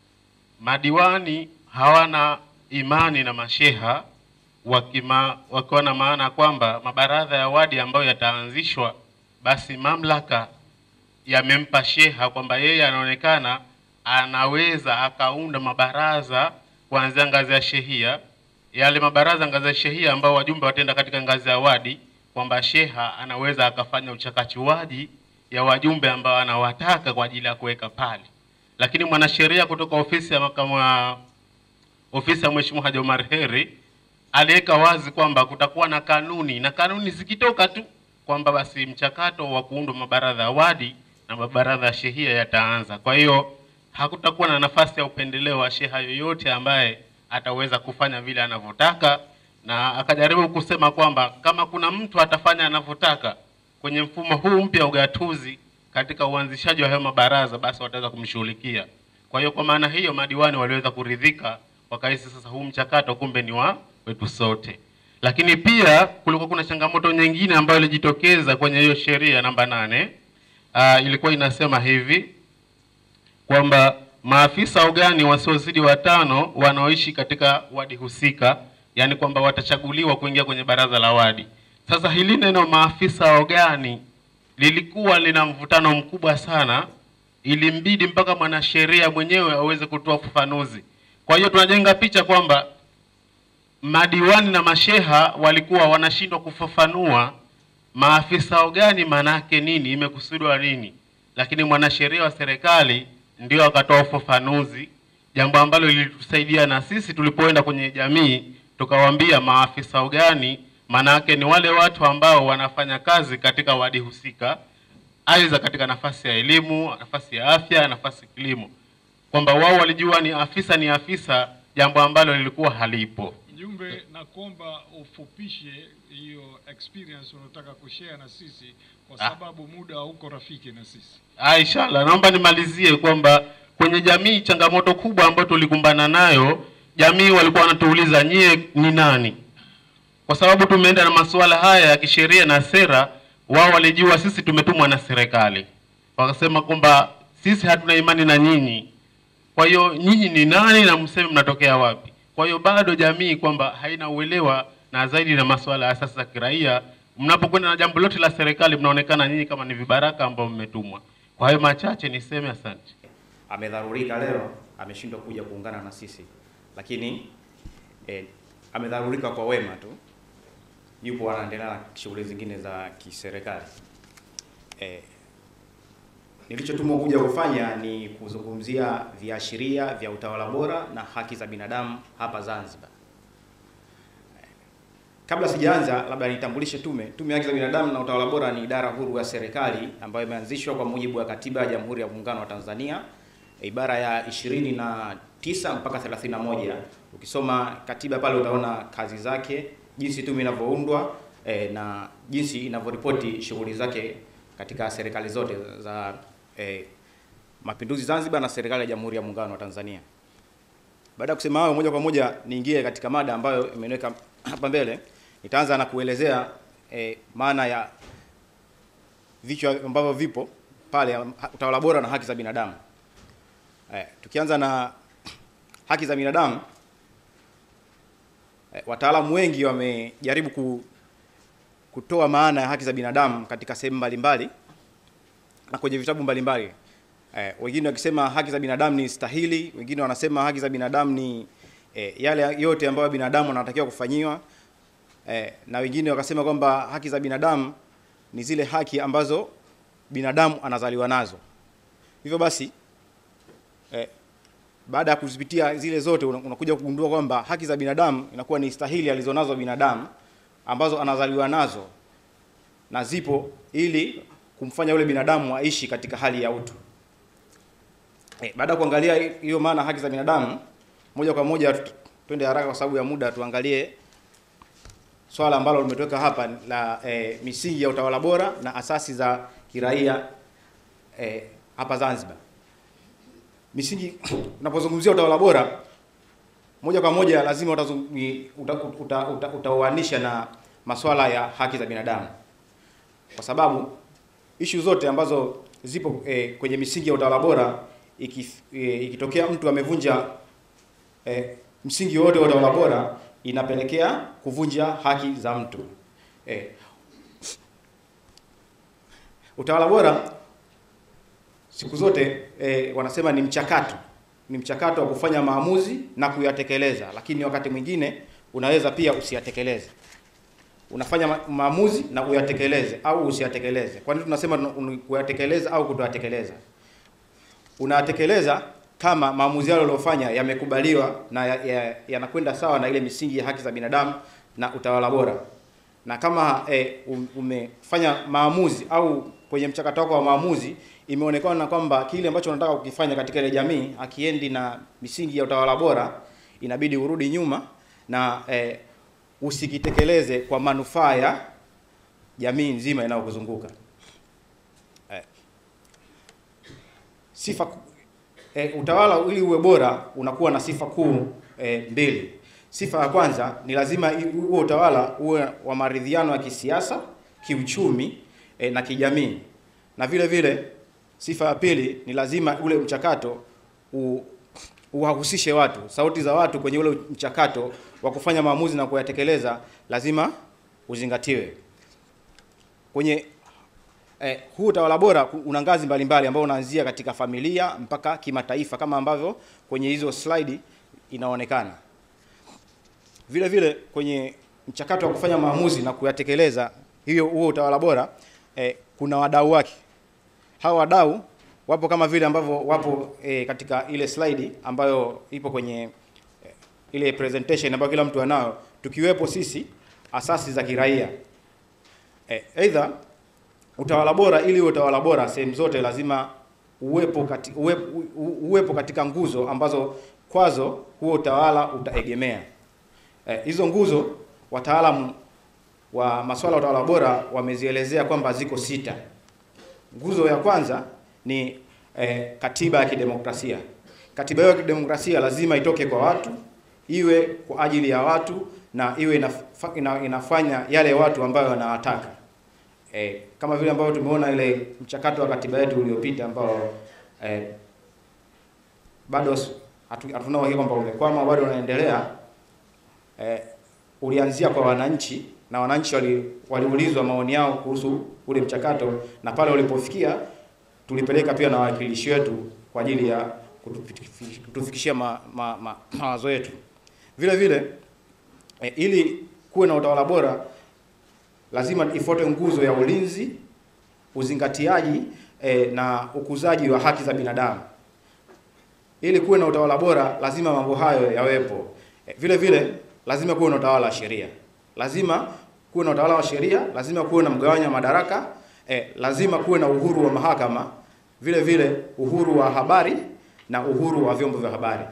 madiwani hawana imani na masheha wakima, wakiwa na maana kwamba mabaraza ya wadi ambayo yataanzishwa, basi mamlaka yamempa sheha kwamba yeye anaonekana anaweza akaunda mabaraza kuanzia ngazi ya shehia, yale mabaraza ngazi ya shehia ambao wajumbe wataenda katika ngazi ya wadi, kwamba sheha anaweza akafanya uchakachuaji ya wajumbe ambao anawataka kwa ajili ya kuweka pale. Lakini mwanasheria kutoka ofisi ya makamu wa ofisi ya Mheshimiwa Haji Omar Heri aliweka wazi kwamba kutakuwa na kanuni na kanuni zikitoka tu kwamba basi mchakato wa kuundwa mabaraza ya wadi na mabaraza ya shehia yataanza. Kwa hiyo hakutakuwa na nafasi ya upendeleo wa sheha yoyote ambaye ataweza kufanya vile anavyotaka, na akajaribu kusema kwamba kama kuna mtu atafanya anavyotaka kwenye mfumo huu mpya wa ugatuzi katika uanzishaji wa hayo mabaraza, basi wataweza kumshughulikia. Kwa hiyo kwa maana hiyo madiwani waliweza kuridhika, wakahisi sasa huu mchakato kumbe ni wa wetu sote. Lakini pia kulikuwa kuna changamoto nyingine ambayo ilijitokeza kwenye hiyo sheria namba nane. Uh, ilikuwa inasema hivi kwamba maafisa ugani wasiozidi watano wanaoishi katika wadi husika, yani kwamba watachaguliwa kuingia kwenye baraza la wadi. Sasa hili neno maafisa ugani lilikuwa lina mvutano mkubwa sana, ilimbidi mpaka mwanasheria mwenyewe aweze kutoa ufafanuzi. Kwa hiyo tunajenga picha kwamba madiwani na masheha walikuwa wanashindwa kufafanua maafisa ugani maanake nini, imekusudiwa nini, lakini mwanasheria wa serikali ndio akatoa ufafanuzi, jambo ambalo lilitusaidia na sisi tulipoenda kwenye jamii tukawaambia maafisa ugani maanake ni wale watu ambao wanafanya kazi katika wadi husika, aidha katika nafasi ya elimu, nafasi ya afya, nafasi kilimo, kwamba wao walijua ni afisa ni afisa, jambo ambalo lilikuwa halipo. Mjumbe, na kuomba ufupishe hiyo experience unataka kushare na sisi kwa Ah. sababu muda hauko rafiki na sisi. Ah, inshallah, naomba nimalizie kwamba kwenye jamii changamoto kubwa ambayo tulikumbana nayo, jamii walikuwa wanatuuliza nyie ni nani? Kwa sababu tumeenda na masuala haya ya kisheria na sera, wao walijua sisi tumetumwa na serikali, wakasema kwamba sisi hatuna imani na nyinyi, kwa hiyo nyinyi ni nani na mseme mnatokea wapi? Kwa hiyo bado jamii kwamba haina uelewa na zaidi na masuala ya asasi za kiraia. Mnapokwenda na jambo lote la serikali, mnaonekana nyinyi kama ni vibaraka ambao mmetumwa. Kwa hayo machache niseme asante. amedharurika leo, ameshindwa kuja kuungana na sisi, lakini eh, amedharurika kwa wema tu, yupo anaendelea na shughuli zingine za kiserikali. Eh, nilichotumwa kuja kufanya ni kuzungumzia viashiria vya utawala bora na haki za binadamu hapa Zanzibar. Eh, Kabla sijaanza, labda nitambulishe tume. Tume ya Haki za Binadamu na Utawala Bora ni idara huru ya serikali ambayo imeanzishwa kwa mujibu wa Katiba ya Jamhuri ya Muungano wa Tanzania ibara ya 29 mpaka 31. Ukisoma katiba pale utaona kazi zake, jinsi tume inavyoundwa eh, na jinsi inavyoripoti shughuli zake katika serikali zote za eh, Mapinduzi Zanzibar na serikali ya Jamhuri ya Muungano wa Tanzania. Baada ya kusema hayo, moja kwa moja niingie katika mada ambayo imeniweka hapa mbele. Nitaanza na kuelezea eh, maana ya vichwa ambavyo vipo pale, ha- utawala bora na haki za binadamu. Eh, tukianza na haki za binadamu eh, wataalamu wengi wamejaribu ku, kutoa maana ya haki za binadamu katika sehemu mbalimbali na kwenye vitabu mbalimbali. Eh, wengine wakisema haki za binadamu ni stahili, wengine wanasema haki za binadamu ni eh, yale yote ambayo binadamu anatakiwa kufanyiwa eh, na wengine wakasema kwamba haki za binadamu ni zile haki ambazo binadamu anazaliwa nazo. Hivyo basi eh, baada ya kuzipitia zile zote una- unakuja kugundua kwamba haki za binadamu inakuwa ni stahili alizonazo binadamu ambazo anazaliwa nazo na zipo ili kumfanya yule binadamu aishi katika hali ya utu. Eh, baada ya kuangalia hi- hiyo maana haki za binadamu, moja kwa moja tu- twende haraka kwa sababu ya muda, tuangalie swala ambalo limetoweka hapa la eh, misingi ya utawala bora na asasi za kiraia eh, hapa Zanzibar. Misingi unapozungumzia utawala bora moja kwa moja lazima utazungi- uta, uta, uta, utauanisha na masuala ya haki za binadamu, kwa sababu ishu zote ambazo zipo eh, kwenye misingi ya utawala bora iki, eh, ikitokea mtu amevunja eh, msingi wote wa utawala bora inapelekea kuvunja haki za mtu eh, utawala bora siku zote eh, wanasema ni mchakato ni mchakato wa kufanya maamuzi na kuyatekeleza, lakini wakati mwingine unaweza pia usiyatekeleze. Unafanya ma- maamuzi na uyatekeleze au usiyatekeleze. Kwa nini tunasema tuna- un- kuyatekeleza au kutoyatekeleza? Unayatekeleza kama maamuzi yale uliyofanya yamekubaliwa na yanakwenda ya, yanakwenda sawa na ile misingi ya haki za binadamu na utawala bora na kama eh, um- umefanya maamuzi au kwenye mchakato wako wa maamuzi imeonekana kwamba kile ambacho unataka kukifanya katika ile jamii akiendi na misingi ya utawala bora, inabidi urudi nyuma na eh, usikitekeleze kwa manufaa ya jamii nzima inayokuzunguka. Eh, sifa ku- eh, utawala ili uwe bora unakuwa na sifa kuu eh, mbili. Sifa ya kwanza ni lazima i- huo utawala uwe wa maridhiano ya kisiasa, kiuchumi eh, na kijamii, na vile vile sifa ya pili ni lazima ule mchakato u, uwahusishe watu, sauti za watu kwenye ule mchakato wa kufanya maamuzi na kuyatekeleza lazima uzingatiwe kwenye eh, huu utawala bora ku- una ngazi mbalimbali ambao unaanzia katika familia mpaka kimataifa kama ambavyo kwenye hizo slide inaonekana. Vile vile kwenye mchakato wa kufanya maamuzi na kuyatekeleza hiyo huo utawala bora eh, kuna wadau wake. Hawa wadau wapo kama vile ambavyo wapo eh, katika ile slide ambayo ipo kwenye eh, ile presentation ambayo kila mtu anayo, tukiwepo sisi asasi za kiraia eh, aidha utawala bora ili uwe utawala bora sehemu zote lazima uwepo, kati, uwepo, uwepo katika nguzo ambazo kwazo huo utawala utaegemea. Eh, hizo nguzo wataalamu wa masuala ya utawala bora wamezielezea kwamba ziko sita. Nguzo ya kwanza ni eh, katiba ya kidemokrasia. Katiba hiyo ya kidemokrasia lazima itoke kwa watu, iwe kwa ajili ya watu na iwe inafa, ina, inafanya yale watu ambayo wanawataka. Eh, kama vile ambavyo tumeona ile mchakato wa katiba yetu uliopita ambao eh, bado s- hatu- hatuna uhakika kwamba umekwama, bado unaendelea. Eh, ulianzia kwa wananchi na wananchi wali- waliulizwa maoni yao kuhusu ule mchakato, na pale ulipofikia tulipeleka pia na wawakilishi wetu kwa ajili ya kutufi- kutufikishia ma, ma, ma, mawazo yetu. Vile vile eh, ili kuwe na utawala bora lazima ifuate nguzo ya ulinzi, uzingatiaji eh, na ukuzaji wa haki za binadamu. Ili kuwe na utawala bora, lazima mambo hayo yawepo. Eh, vile vile lazima kuwe na utawala wa sheria, lazima kuwe na utawala wa sheria, lazima kuwe na mgawanyo wa madaraka eh, lazima kuwe na uhuru wa mahakama, vile vile uhuru wa habari na uhuru wa vyombo vya habari.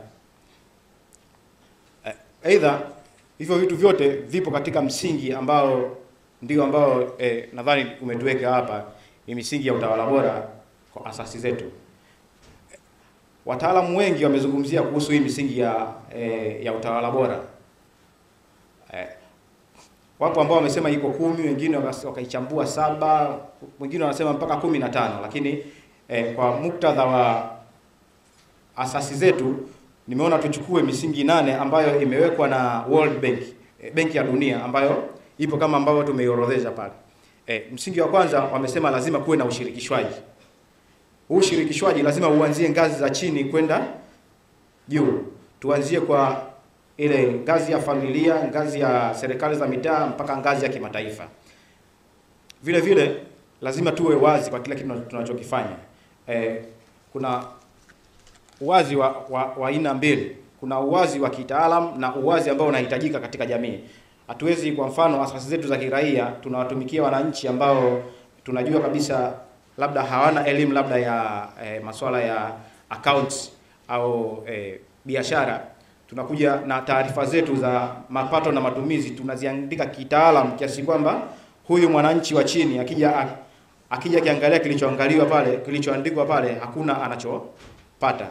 Eh, Aidha, hivyo vitu vyote vipo katika msingi ambao ndio ambao eh, nadhani umetuweka hapa, ni misingi ya utawala bora kwa asasi zetu. Wataalamu wengi wamezungumzia kuhusu hii misingi ya eh, ya utawala bora. Eh, wapo ambao wamesema iko kumi, wengine wakas- wakaichambua saba, wengine wanasema mpaka kumi na tano, lakini eh, kwa muktadha wa asasi zetu nimeona tuchukue misingi nane ambayo imewekwa na World Bank, eh, benki ya dunia ambayo ipo kama ambavyo tumeiorodhesha pale. Eh, msingi wa kwanza wamesema lazima kuwe na ushirikishwaji. Huu ushirikishwaji lazima uanzie ngazi za chini kwenda juu. Tuanzie kwa ile ngazi ya familia, ngazi ya serikali za mitaa mpaka ngazi ya kimataifa. Vile vile lazima tuwe wazi kwa kila kitu tunachokifanya. Eh, kuna uwazi wa, wa, wa aina mbili. Kuna uwazi wa kitaalam na uwazi ambao unahitajika katika jamii. Hatuwezi kwa mfano, asasi zetu za kiraia tunawatumikia wananchi ambao tunajua kabisa labda hawana elimu labda ya eh, masuala ya accounts au eh, biashara. tunakuja na taarifa zetu za mapato na matumizi tunaziandika kitaalam kiasi kwamba huyu mwananchi wa chini akija akija akiangalia kilichoangaliwa pale kilichoandikwa pale hakuna anachopata.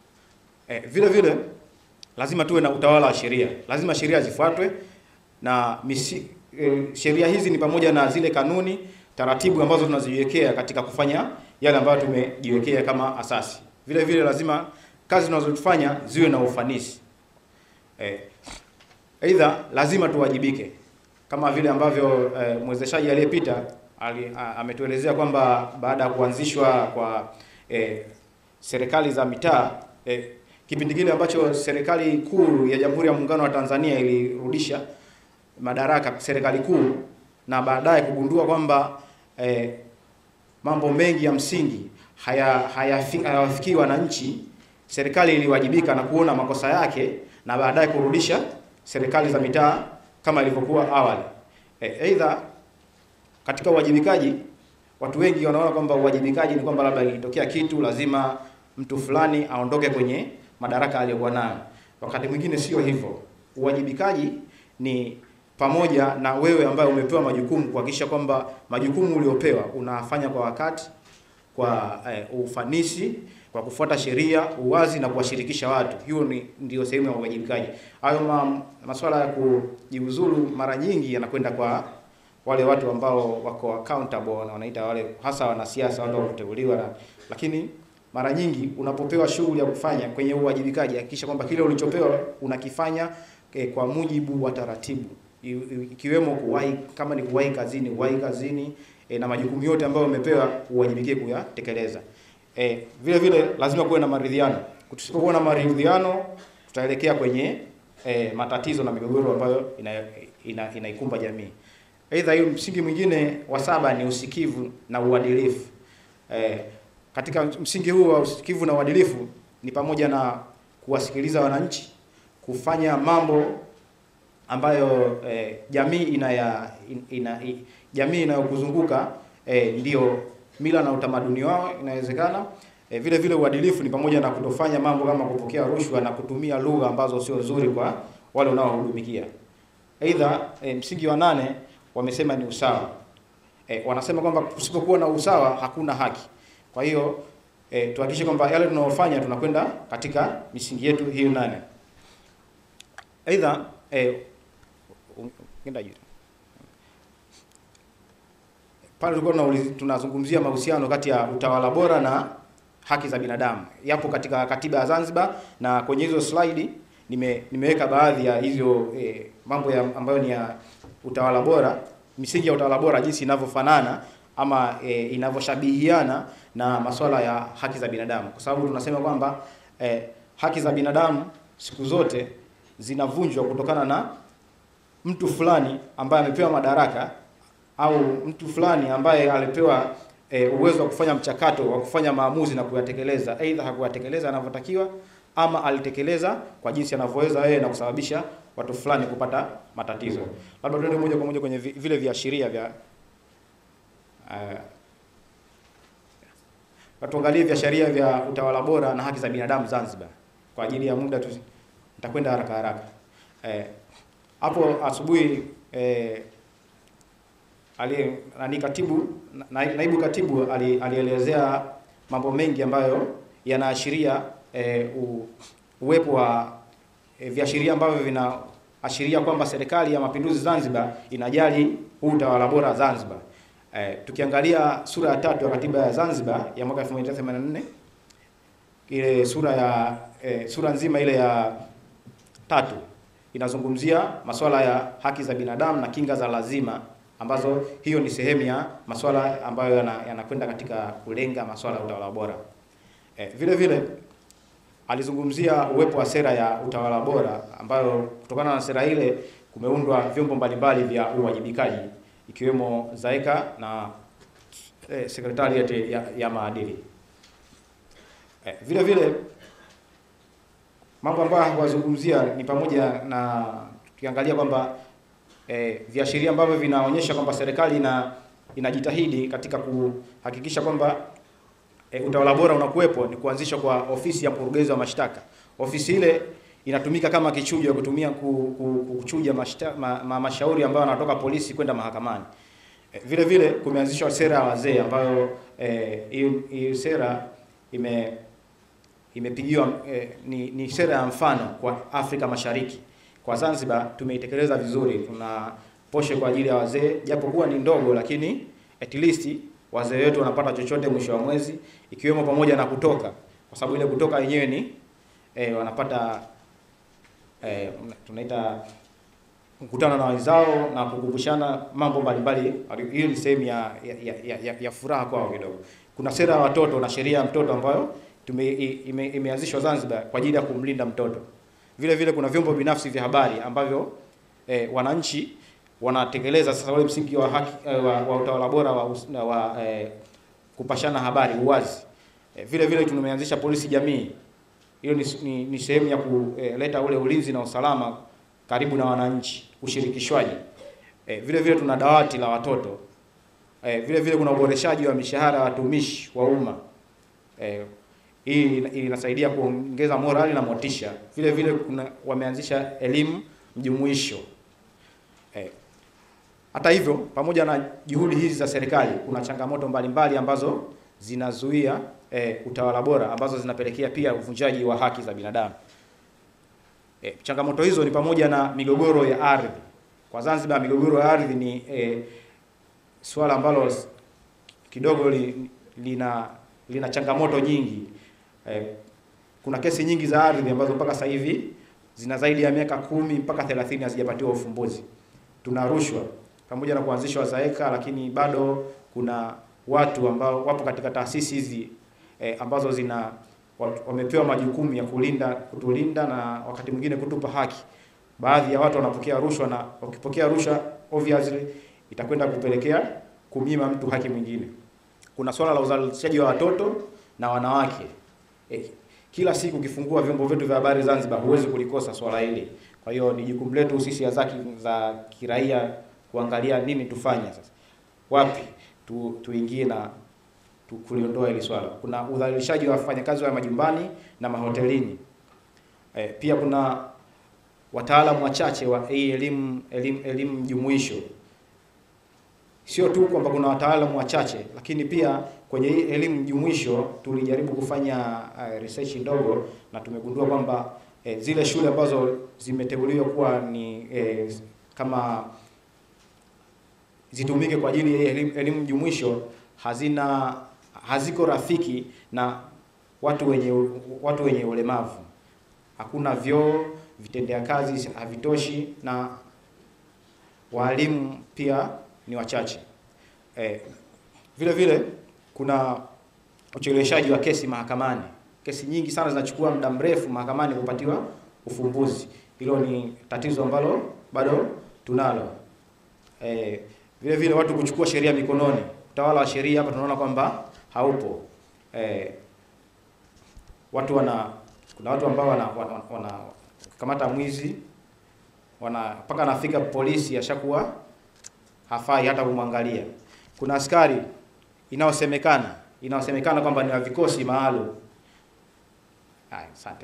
E, vile vile lazima tuwe na utawala wa sheria, lazima sheria zifuatwe na misi, e, sheria hizi ni pamoja na zile kanuni, taratibu ambazo tunaziwekea katika kufanya yale ambayo tumejiwekea kama asasi. Vile vile lazima kazi tunazofanya ziwe na ufanisi. Eh, aidha lazima tuwajibike kama vile ambavyo eh, mwezeshaji aliyepita ali, a, ametuelezea kwamba baada ya kuanzishwa kwa eh, serikali za mitaa eh, kipindi kile ambacho serikali kuu ya Jamhuri ya Muungano wa Tanzania ilirudisha madaraka serikali kuu na baadaye kugundua kwamba eh, mambo mengi ya msingi haya hayafi- hayawafikii wananchi, serikali iliwajibika na kuona makosa yake na baadaye kurudisha serikali za mitaa kama ilivyokuwa awali. Eh, Aidha, katika uwajibikaji watu wengi wanaona kwamba uwajibikaji ni kwamba labda ilitokea kitu lazima mtu fulani aondoke kwenye madaraka aliyokuwa nayo. Wakati mwingine sio hivyo. Uwajibikaji ni pamoja na wewe ambaye umepewa majukumu kuhakikisha kwamba majukumu uliopewa unafanya kwa wakati, kwa eh, ufanisi, kwa kufuata sheria, uwazi na kuwashirikisha watu. Hiyo ni ndio sehemu ya uwajibikaji. Hayo ma, masuala ya kujiuzulu mara nyingi yanakwenda kwa wale watu ambao wako accountable na wanaita wale hasa wanasiasa watu wa kuteuliwa na, lakini mara nyingi unapopewa shughuli ya kufanya kwenye uwajibikaji hakikisha kwamba kile ulichopewa unakifanya eh, kwa mujibu wa taratibu I- i- ikiwemo kuwahi kama ni kuwahi kazini uwahi kazini eh, na majukumu yote ambayo umepewa uwajibikie kuyatekeleza. Eh, vile vile lazima kuwe na maridhiano. Tusipokuwa na maridhiano tutaelekea kwenye eh, matatizo na migogoro ambayo ina, ina, inaikumba jamii. Aidha, hiyo msingi mwingine wa saba ni usikivu na uadilifu. Eh, katika msingi huu wa usikivu na uadilifu ni pamoja na kuwasikiliza wananchi, kufanya mambo ambayo eh, jamii inaya in- ina, i, jamii inayokuzunguka eh, ndio mila na utamaduni wao inawezekana. Eh, vile vile uadilifu ni pamoja na kutofanya mambo kama kupokea rushwa na kutumia lugha ambazo sio nzuri kwa wale unaowahudumikia. Aidha, e, msingi wa nane wamesema ni usawa. E, wanasema kwamba kusipokuwa na usawa hakuna haki. Kwa hiyo e, tuhakikishe kwamba yale tunayofanya tunakwenda katika misingi yetu hiyo nane. Aidha, e, ngenda juu pale tulikuwa tunauliz- tunazungumzia mahusiano kati ya utawala bora na haki za binadamu. Yapo katika katiba ya Zanzibar na kwenye hizo slide nime, nimeweka baadhi ya hizo eh, mambo ya, ambayo ni ya utawala bora, misingi ya utawala bora jinsi inavyofanana ama eh, inavyoshabihiana na masuala ya haki za binadamu, kwa sababu tunasema kwamba eh, haki za binadamu siku zote zinavunjwa kutokana na mtu fulani ambaye amepewa madaraka au mtu fulani ambaye alipewa e, uwezo wa kufanya mchakato wa kufanya maamuzi na kuyatekeleza, aidha hakuyatekeleza anavyotakiwa ama alitekeleza kwa jinsi anavyoweza yeye na kusababisha watu fulani kupata matatizo. Labda tuende moja kwa moja kwenye vi- vile viashiria vya uh, tuangalie viashiria vya utawala bora na haki za binadamu Zanzibar. Kwa ajili ya muda tu nitakwenda haraka haraka. Eh, hapo asubuhi eh, ali nani katibu na, naibu katibu ali, alielezea mambo mengi ambayo yanaashiria e, u, uwepo wa e, viashiria ambavyo vinaashiria kwamba serikali ya mapinduzi Zanzibar inajali huu utawala bora Zanzibar. E, tukiangalia sura ya tatu ya katiba ya Zanzibar ya mwaka 1984 ile sura ya e, sura nzima ile ya tatu inazungumzia masuala ya haki za binadamu na kinga za lazima ambazo hiyo ni sehemu ya masuala ambayo yana- yanakwenda katika kulenga masuala ya utawala bora. E, vile vile alizungumzia uwepo wa sera ya utawala bora ambayo kutokana na sera ile kumeundwa vyombo mbalimbali vya uwajibikaji ikiwemo ZAECA na e, Secretariat ya, ya maadili. E, vile vile mambo ambayo hakuwazungumzia ni pamoja na tukiangalia kwamba e, viashiria ambavyo vinaonyesha kwamba serikali ina inajitahidi katika kuhakikisha kwamba e, utawala bora unakuwepo ni kuanzishwa kwa ofisi ya mkurugenzi wa mashtaka. Ofisi ile inatumika kama kichujo kutumia ku- ku- kuchuja mashita, ma, ma, mashauri ambayo yanatoka polisi kwenda mahakamani. Eh, Vile vile kumeanzishwa sera ya wazee ambayo eh, hiyo hiyo sera ime imepigiwa eh, ni, ni sera ya mfano kwa Afrika Mashariki. Kwa Zanzibar tumeitekeleza vizuri. Tuna poshe kwa ajili ya wazee, japokuwa ni ndogo, lakini at least wazee wetu wanapata chochote mwisho wa mwezi, ikiwemo pamoja na kutoka, kwa sababu ile kutoka yenyewe ni eh, wanapata eh, tunaita kukutana na wenzao na kukumbushana mambo mbalimbali. Hiyo ni sehemu ya, ya, ya, ya, ya furaha kwao kidogo. Kuna sera ya watoto na sheria ya mtoto ambayo tume, ime, imeanzishwa Zanzibar kwa ajili ya kumlinda mtoto. Vile vile kuna vyombo binafsi vya habari ambavyo eh, wananchi wanatekeleza sasa ule msingi wa haki eh, wa, wa utawala bora wa, us- na wa eh, kupashana habari uwazi. Eh, vile vile tumeanzisha polisi jamii. Hiyo ni, ni, ni sehemu ya kuleta ule ulinzi na usalama karibu na wananchi, ushirikishwaji. Eh, vile vile tuna dawati la watoto. Eh, vile vile kuna uboreshaji wa mishahara ya watumishi wa umma. Eh, hii ina- inasaidia kuongeza morali na motisha. Vile vile kuna wameanzisha elimu mjumuisho. Eh, hata hivyo, pamoja na juhudi hizi za serikali, kuna changamoto mbalimbali ambazo zinazuia eh, utawala bora ambazo zinapelekea pia uvunjaji wa haki za binadamu. E, changamoto hizo ni pamoja na migogoro ya ardhi. Kwa Zanzibar migogoro ya ardhi ni e, swala ambalo s- kidogo li, lina lina changamoto nyingi. E, kuna kesi nyingi za ardhi ambazo mpaka sasa hivi zina zaidi ya miaka kumi mpaka 30 hazijapatiwa ufumbuzi. Tuna rushwa pamoja na kuanzishwa ZAECA, lakini bado kuna watu ambao wapo katika taasisi hizi e, ambazo zina watu- wamepewa majukumu ya kulinda kutulinda na wakati mwingine kutupa haki. Baadhi ya watu wanapokea rushwa na wakipokea rushwa obviously itakwenda kupelekea kumnyima mtu haki mwingine. Kuna swala la uzalishaji wa watoto na wanawake. Eh, kila siku ukifungua vyombo vyetu vya habari Zanzibar huwezi kulikosa swala hili. Kwa hiyo ni jukumu letu sisi za za kiraia kuangalia nini tufanye sasa. Wapi tu, tuingie na tu- kuliondoa hili swala. Kuna udhalilishaji wa wafanyakazi wa majumbani na mahotelini. E, pia kuna wataalamu wachache wa hii elimu elimu elimu jumuisho. Sio tu kwamba kuna wataalamu wachache, lakini pia kwenye hii elimu jumuisho tulijaribu kufanya uh, research ndogo na tumegundua kwamba eh, zile shule ambazo zimeteuliwa kuwa ni eh, kama zitumike kwa ajili ya elimu, elimu jumuisho hazina haziko rafiki na watu wenye watu wenye ulemavu. Hakuna vyoo, vitendea kazi havitoshi na walimu pia ni wachache. Eh, vile vile kuna ucheleweshaji wa kesi mahakamani. Kesi nyingi sana zinachukua muda mrefu mahakamani kupatiwa ufumbuzi. Hilo ni tatizo ambalo bado tunalo. Eh, vile vile watu kuchukua sheria mikononi. Utawala wa sheria hapa tunaona kwamba haupo. Eh, watu wana kuna watu ambao wana, wana, wana kamata mwizi wana mpaka anafika polisi ashakuwa hafai hata kumwangalia. Kuna askari inayosemekana inayosemekana kwamba ni wa vikosi maalum. Haya, asante.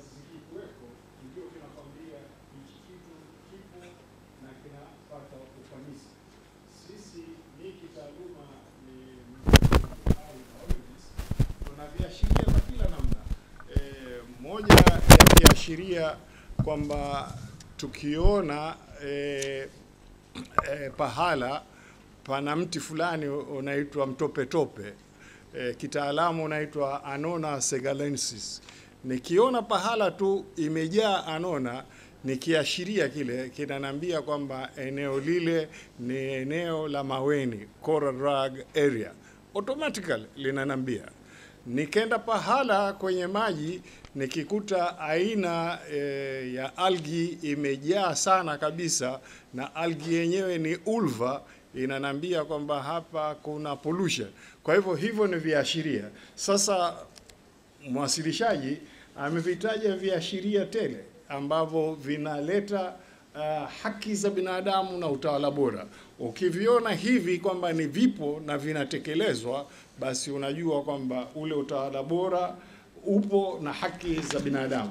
tuna viashiria vya kila namna. E, moja ya viashiria kwamba tukiona e, e, pahala pana mti fulani unaitwa mtopetope e, kitaalamu unaitwa Anona segalensis. Nikiona pahala tu imejaa anona ni kiashiria kile kinaniambia kwamba eneo lile ni eneo la maweni, coral rug area, automatically linanambia. Nikenda pahala kwenye maji nikikuta aina e, ya algi imejaa sana kabisa, na algi yenyewe ni ulva, inanambia kwamba hapa kuna pollution. Kwa hivyo hivyo ni viashiria. Sasa mwasilishaji amevitaja viashiria tele ambavyo vinaleta uh, haki za binadamu na utawala bora. Ukiviona hivi kwamba ni vipo na vinatekelezwa, basi unajua kwamba ule utawala bora upo na haki za binadamu.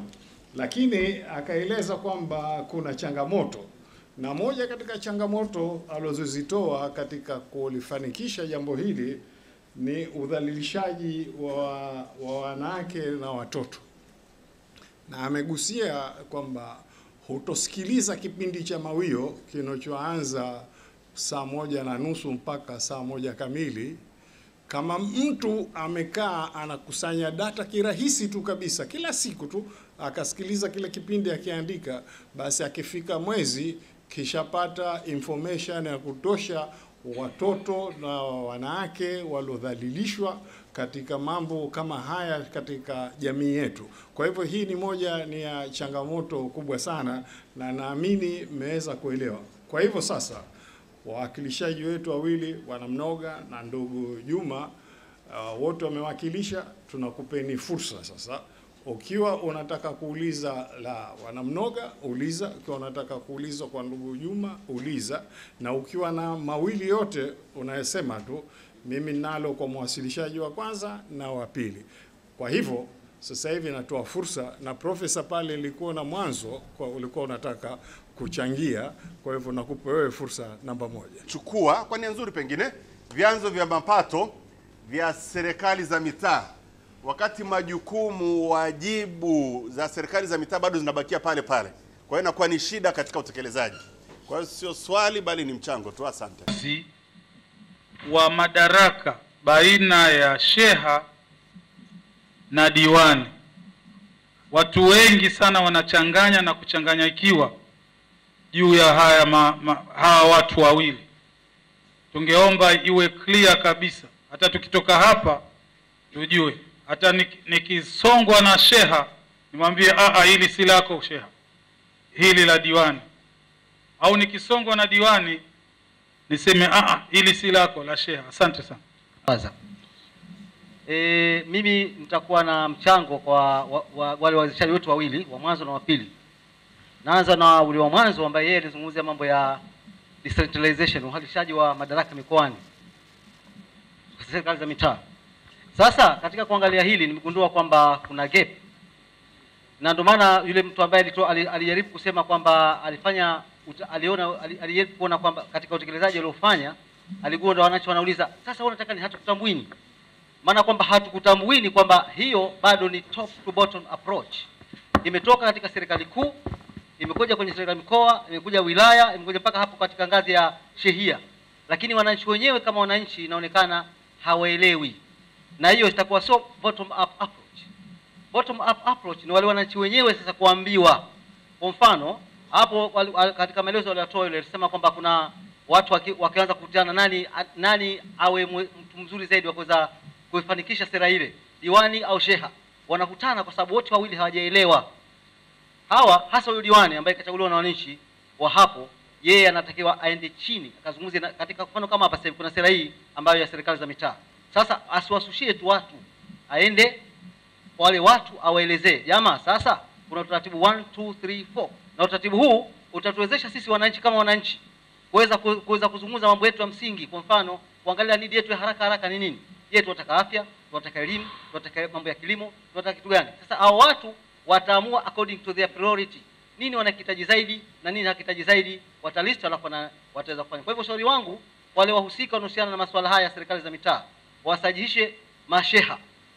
lakini akaeleza kwamba kuna changamoto, na moja katika changamoto alizozitoa katika kulifanikisha jambo hili ni udhalilishaji wa, wa wanawake na watoto, na amegusia kwamba hutosikiliza kipindi cha Mawio kinachoanza saa moja na nusu mpaka saa moja kamili kama mtu amekaa anakusanya data kirahisi tu kabisa kila siku tu akasikiliza kile kipindi akiandika, basi akifika mwezi kishapata information ya kutosha watoto na wanawake waliodhalilishwa katika mambo kama haya katika jamii yetu. Kwa hivyo hii ni moja ni ya changamoto kubwa sana, na naamini mmeweza kuelewa. Kwa hivyo sasa wawakilishaji wetu wawili Wanamnoga na ndugu Juma uh, wote wamewakilisha. Tunakupeni fursa sasa, ukiwa unataka kuuliza la Wanamnoga uliza, ukiwa unataka kuuliza kwa ndugu Juma uliza, na ukiwa na mawili yote unayesema tu mimi nalo kwa mwasilishaji wa kwanza na wa pili. Kwa hivyo sasa hivi natoa fursa, na profesa pale nilikuwa na mwanzo kwa ulikuwa unataka kuchangia, kwa hivyo nakupa wewe fursa namba moja. chukua kwa nia nzuri, pengine vyanzo vya mapato vya serikali za mitaa, wakati majukumu, wajibu za serikali za mitaa bado zinabakia pale pale. Kwa hiyo inakuwa ni shida katika utekelezaji. Kwa hiyo sio swali, bali ni mchango tu. Asante. wa madaraka baina ya sheha na diwani. Watu wengi sana wanachanganya na kuchanganyikiwa juu ya haya ma, ma, hawa watu wawili. Tungeomba iwe clear kabisa, hata tukitoka hapa tujue, hata nik- nikisongwa na sheha nimwambie a a, hili si lako sheha, hili la diwani, au nikisongwa na diwani niseme a a, hili si lako la sheha. Asante sana. Kwanza e, mimi nitakuwa na mchango kwa wa, wa, wale wawezeshaji wetu wawili wa mwanzo na wa pili. Naanza na ule wa mwanzo ambaye yeye alizungumzia mambo ya decentralization, uhalishaji wa madaraka mikoani, serikali za mitaa. Sasa katika kuangalia hili nimegundua kwamba kuna gap, na ndio maana yule mtu ambaye alitoa- ali- alijaribu kusema kwamba alifanya uta- aliona ali- alijaribu kuona kwamba katika utekelezaji aliofanya aligundua wananchi wanauliza sasa, wewe unataka ni hatukutambuini? Maana kwamba hatukutambuini kwamba hiyo bado ni top to bottom approach, imetoka katika serikali kuu, imekuja kwenye serikali mikoa, imekuja wilaya, imekuja mpaka hapo katika ngazi ya shehia, lakini wananchi wenyewe kama wananchi inaonekana hawaelewi, na hiyo itakuwa sio bottom up approach. Bottom up approach ni wale wananchi wenyewe sasa kuambiwa. Kwa mfano hapo wali- wali- katika maelezo waliotoa yule alisema kwamba kuna watu waki, wakianza kukutana nani a- nani awe mwe- mtu mzuri zaidi wa kuweza kuifanikisha sera ile, diwani au sheha, wanakutana kwa sababu wote wawili hawajaelewa. Hawa hasa huyu diwani ambaye kachaguliwa na wananchi wa hapo, yeye anatakiwa aende chini akazungumze na- katika mfano kama hapa sasa hivi kuna sera hii ambayo ya serikali za mitaa. Sasa asiwasushie tu watu, aende kwa wale watu awaelezee, jamaa, sasa kuna utaratibu 1 2 3 4 na utaratibu huu utatuwezesha sisi wananchi kama wananchi kuweza ku- kuweza kuzungumza mambo yetu ya msingi. Kwa mfano, kuangalia nidi yetu ya haraka haraka ni nini? Je, tunataka afya, tunataka elimu, tunataka mambo ya kilimo, tunataka kitu gani? Sasa hao watu wataamua according to their priority, nini wanakihitaji zaidi na nini hakihitaji zaidi, watalist alafu na wataweza kufanya. Kwa hivyo ushauri wangu wale wahusika wanaohusiana na masuala haya ya serikali za mitaa wasajihishe masheha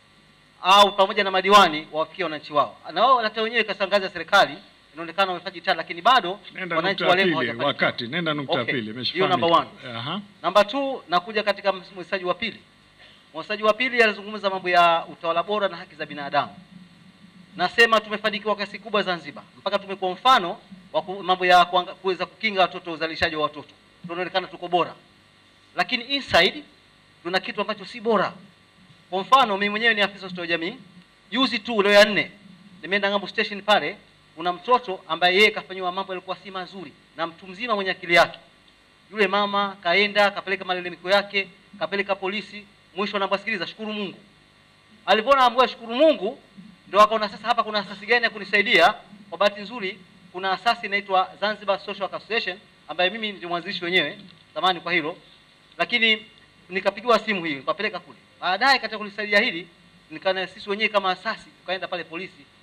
au pamoja na madiwani wawafikie wananchi wao, na wao hata wenyewe katika ngazi ya serikali inaonekana wamefanya jitihada, lakini bado Nenda wananchi nukta ya walengo pili, hawajafanikiwa. wakati nenda nukta ya Okay, pili, hiyo number one. imeshafahamika. Aha. Namba two, nakuja katika mwesaji wa pili. Mwesaji wa pili alizungumza mambo ya utawala bora na haki za binadamu. Nasema tumefanikiwa kwa kiasi kubwa Zanzibar, mpaka tumekuwa mfano wa ku- mambo ya kuanga- kuweza kukinga watoto, uzalishaji wa watoto, tunaonekana tuko bora, lakini inside tuna kitu ambacho si bora. Kwa mfano mimi mwenyewe ni afisa ustawi wa jamii, juzi tu leo ya nne nimeenda Ng'ambo station pale, kuna mtoto ambaye yeye kafanyiwa mambo yalikuwa si mazuri na mtu mzima mwenye akili yake yule mama kaenda kapeleka malalamiko yake, kapeleka polisi, mwisho anaambiwa sikiliza, shukuru Mungu. Alipoona ambiwa shukuru Mungu, ndio akaona sasa hapa kuna asasi gani ya kunisaidia. Kwa bahati nzuri, kuna asasi inaitwa Zanzibar Social Work Association ambaye mimi ndio mwanzilishi wenyewe zamani kwa hilo, lakini nikapigiwa simu hii nikapeleka kule. Baadaye katika kulisaidia hili nikana sisi wenyewe kama asasi tukaenda pale polisi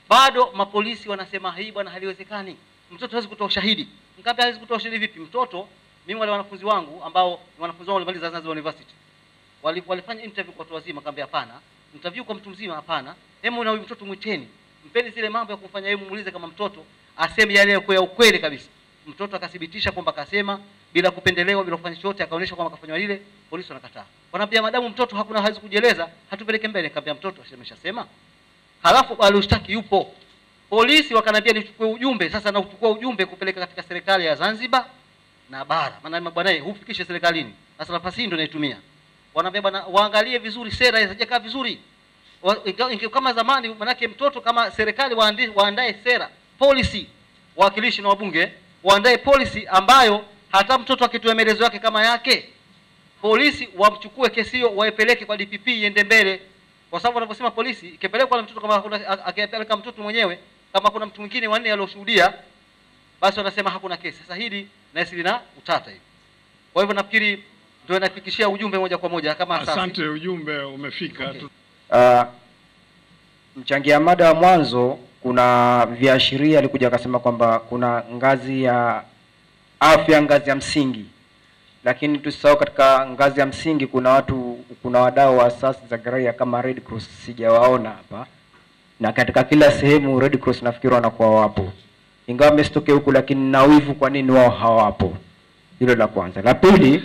bado mapolisi wanasema hii bwana haliwezekani mtoto hawezi kutoa ushahidi mkaambia hawezi kutoa ushahidi vipi mtoto mimi wale wanafunzi wangu ambao ni wanafunzi wangu walimaliza Zanzibar University wali, walifanya interview kwa watu wazima kaambia hapana interview kwa mtu mzima hapana hebu na huyu mtoto mwiteni mpeni zile mambo ya kumfanya yeye muulize kama mtoto aseme yale ya ya ukweli kabisa mtoto akathibitisha kwamba akasema bila kupendelewa bila kufanya chochote akaonyesha kwamba kafanywa lile polisi wanakataa wanaambia madamu mtoto hakuna hawezi kujieleza hatupeleke mbele kaambia mtoto ameshasema halafu alioshtaki yupo polisi wakanambia nichukue ujumbe sasa nauchukua ujumbe kupeleka katika serikali ya Zanzibar na bara maana bwana hufikishe serikalini sasa nafasi hii ndio naitumia wanaambia bwana waangalie vizuri sera hazijakaa vizuri Wa- inga- inge- kama zamani manake mtoto kama serikali waandi- waandae sera policy wawakilishi na wabunge waandae policy ambayo hata mtoto akitoa maelezo yake kama yake polisi wamchukue kesi hiyo waipeleke kwa DPP iende mbele kwa sababu wanaposema polisi ikipelekwa na mtoto kama hakuna- a- akipeleka mtoto mwenyewe kama kuna mtu mwingine wanne alioshuhudia basi wanasema hakuna kesi sasa hili nahisi lina utata hivi kwa hivyo nafikiri ndio inafikishia ujumbe moja kwa moja kama asasi. Asante, ujumbe umefika. Tu- Uh, mchangia mada wa mwanzo kuna viashiria alikuja akasema kwamba kuna ngazi ya afya, ngazi ya msingi, lakini tusisahau katika ngazi ya msingi kuna watu, kuna wadau wa asasi za kiraia kama Red Cross, sijawaona hapa, na katika kila sehemu Red Cross nafikiri wanakuwa wapo, ingawa mesitoke huku, lakini na wivu, kwa nini wao hawapo? Hilo la kwanza. La pili,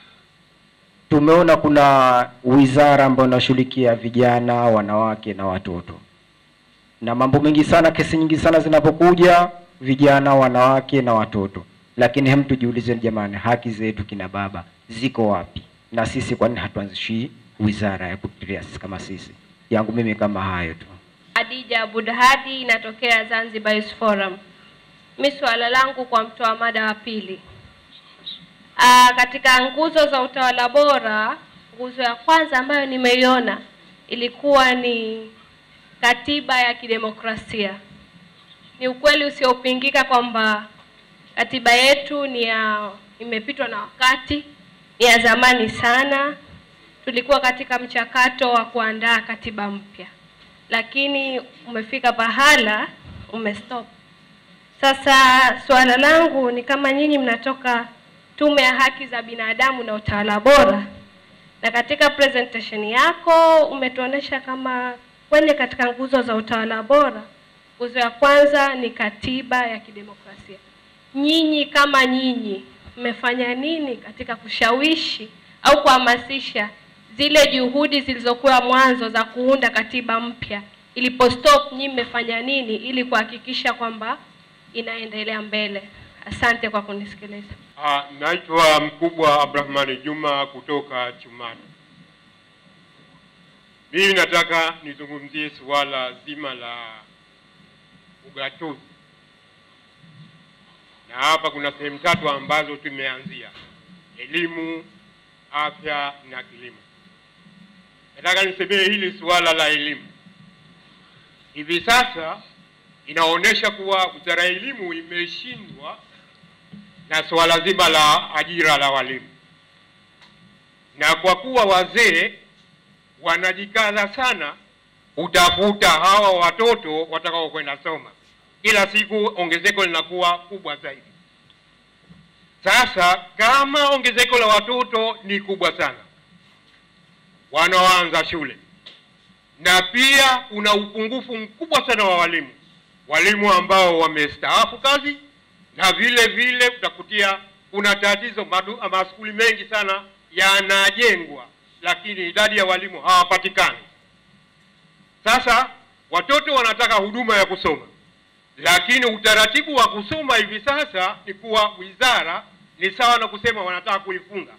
tumeona kuna wizara ambayo inashughulikia vijana, wanawake na watoto, na mambo mengi sana, kesi nyingi sana zinapokuja vijana, wanawake na watoto, lakini hem, tujiulize jamani, haki zetu kina baba ziko wapi? Na sisi kwa nini hatuanzishi wizara ya kutetea sisi kama sisi? Yangu mimi kama hayo tu. Adija Budhadi, inatokea Zanzibar Youth Forum. Mi swala langu kwa mtoa mada wa pili. Aa, katika nguzo za utawala bora, nguzo ya kwanza ambayo nimeiona ilikuwa ni katiba ya kidemokrasia. Ni ukweli usiopingika kwamba katiba yetu ni ya imepitwa na wakati, ni ya zamani sana. Tulikuwa katika mchakato wa kuandaa katiba mpya lakini umefika pahala umestop. Sasa suala langu ni kama nyinyi mnatoka Tume ya Haki za Binadamu na Utawala Bora, na katika presentation yako umetuonesha kama kwenye katika nguzo za utawala bora, nguzo ya kwanza ni katiba ya kidemokrasia. Nyinyi kama nyinyi mmefanya nini katika kushawishi au kuhamasisha zile juhudi zilizokuwa mwanzo za kuunda katiba mpya ilipostop, nyinyi mmefanya nini ili kuhakikisha kwamba inaendelea mbele? Asante kwa kunisikiliza. Ah, naitwa Mkubwa Abdrahmani Juma kutoka Chumani. Mimi nataka nizungumzie suala zima la ugatuzi, na hapa kuna sehemu tatu ambazo tumeanzia: elimu, afya na kilimo. Nataka nisemee hili suala la elimu. Hivi sasa inaonyesha kuwa wizara ya elimu imeshindwa na suala zima la ajira la walimu, na kwa kuwa wazee wanajikaza sana kutafuta hawa watoto watakao kwenda soma, kila siku ongezeko linakuwa kubwa zaidi. Sasa kama ongezeko la watoto ni kubwa sana wanaoanza shule, na pia kuna upungufu mkubwa sana wa walimu, walimu ambao wamestaafu kazi na vile vile utakutia kuna tatizo madu, maskuli mengi sana yanajengwa, lakini idadi ya walimu hawapatikani. Sasa watoto wanataka huduma ya kusoma, lakini utaratibu wa kusoma hivi sasa ni kuwa wizara ni sawa na kusema wanataka kuifunga.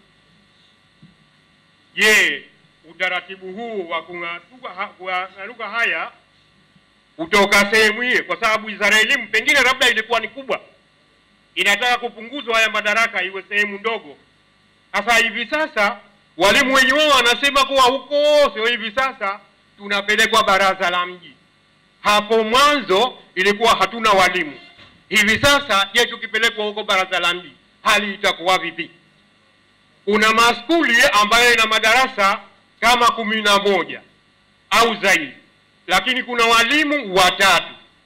Je, utaratibu huu wa kung'aruka haya kutoka sehemu hiyo, kwa sababu wizara ya elimu pengine labda ilikuwa ni kubwa inataka kupunguzwa haya madaraka iwe sehemu ndogo. Sasa hivi sasa walimu wenye wao wanasema kuwa huko sio hivi sasa tunapelekwa baraza la mji. Hapo mwanzo ilikuwa hatuna walimu, hivi sasa je, tukipelekwa huko baraza la mji hali itakuwa vipi? Kuna maskuli ambayo ina madarasa kama kumi na moja au zaidi, lakini kuna walimu watatu.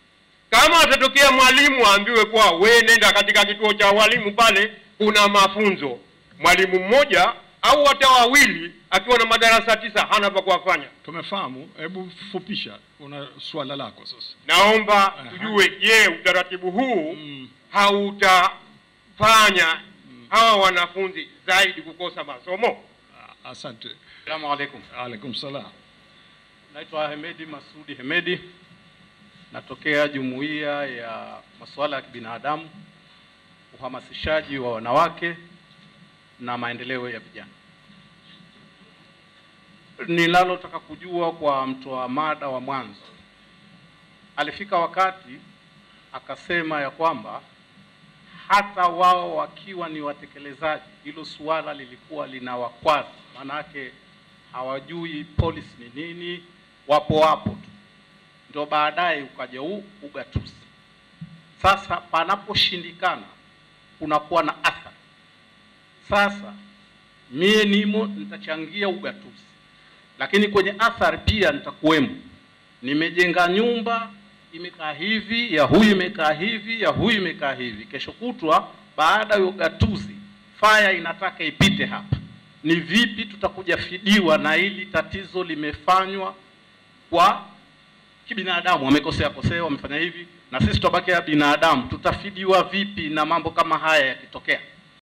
Kama atatokea mwalimu aambiwe kuwa we nenda katika kituo cha walimu pale, kuna mafunzo, mwalimu mmoja au hata wawili akiwa na madarasa tisa hana pa kuwafanya. Tumefahamu, hebu fupisha, una swala lako sasa. Naomba tujue, je, utaratibu huu hautafanya hawa wanafunzi zaidi kukosa masomo? Asante. Salamu alaikum. Alaikum salam. Naitwa Hemedi Masudi Hemedi, natokea jumuiya ya masuala ya kibinadamu, uhamasishaji wa wanawake na maendeleo ya vijana. Ninalotaka kujua kwa mtoa mada wa mwanzo, alifika wakati akasema ya kwamba hata wao wakiwa ni watekelezaji, hilo suala lilikuwa linawakwaza, maanake hawajui policy ni nini, wapo wapo tu, ndio baadaye ukaja huu ugatuzi. Sasa panaposhindikana kunakuwa na athari. Sasa mie nimo nitachangia ugatuzi, lakini kwenye athari pia nitakuwemo. Nimejenga nyumba imekaa hivi, ya huyu imekaa hivi, ya huyu imekaa hivi. Kesho kutwa baada ya ugatuzi, faya inataka ipite hapa, ni vipi tutakuja fidiwa na hili tatizo limefanywa kwa kibinadamu, wamekosea kosea, wamefanya hivi, na sisi tutabakia binadamu, tutafidiwa vipi na mambo kama haya yakitokea?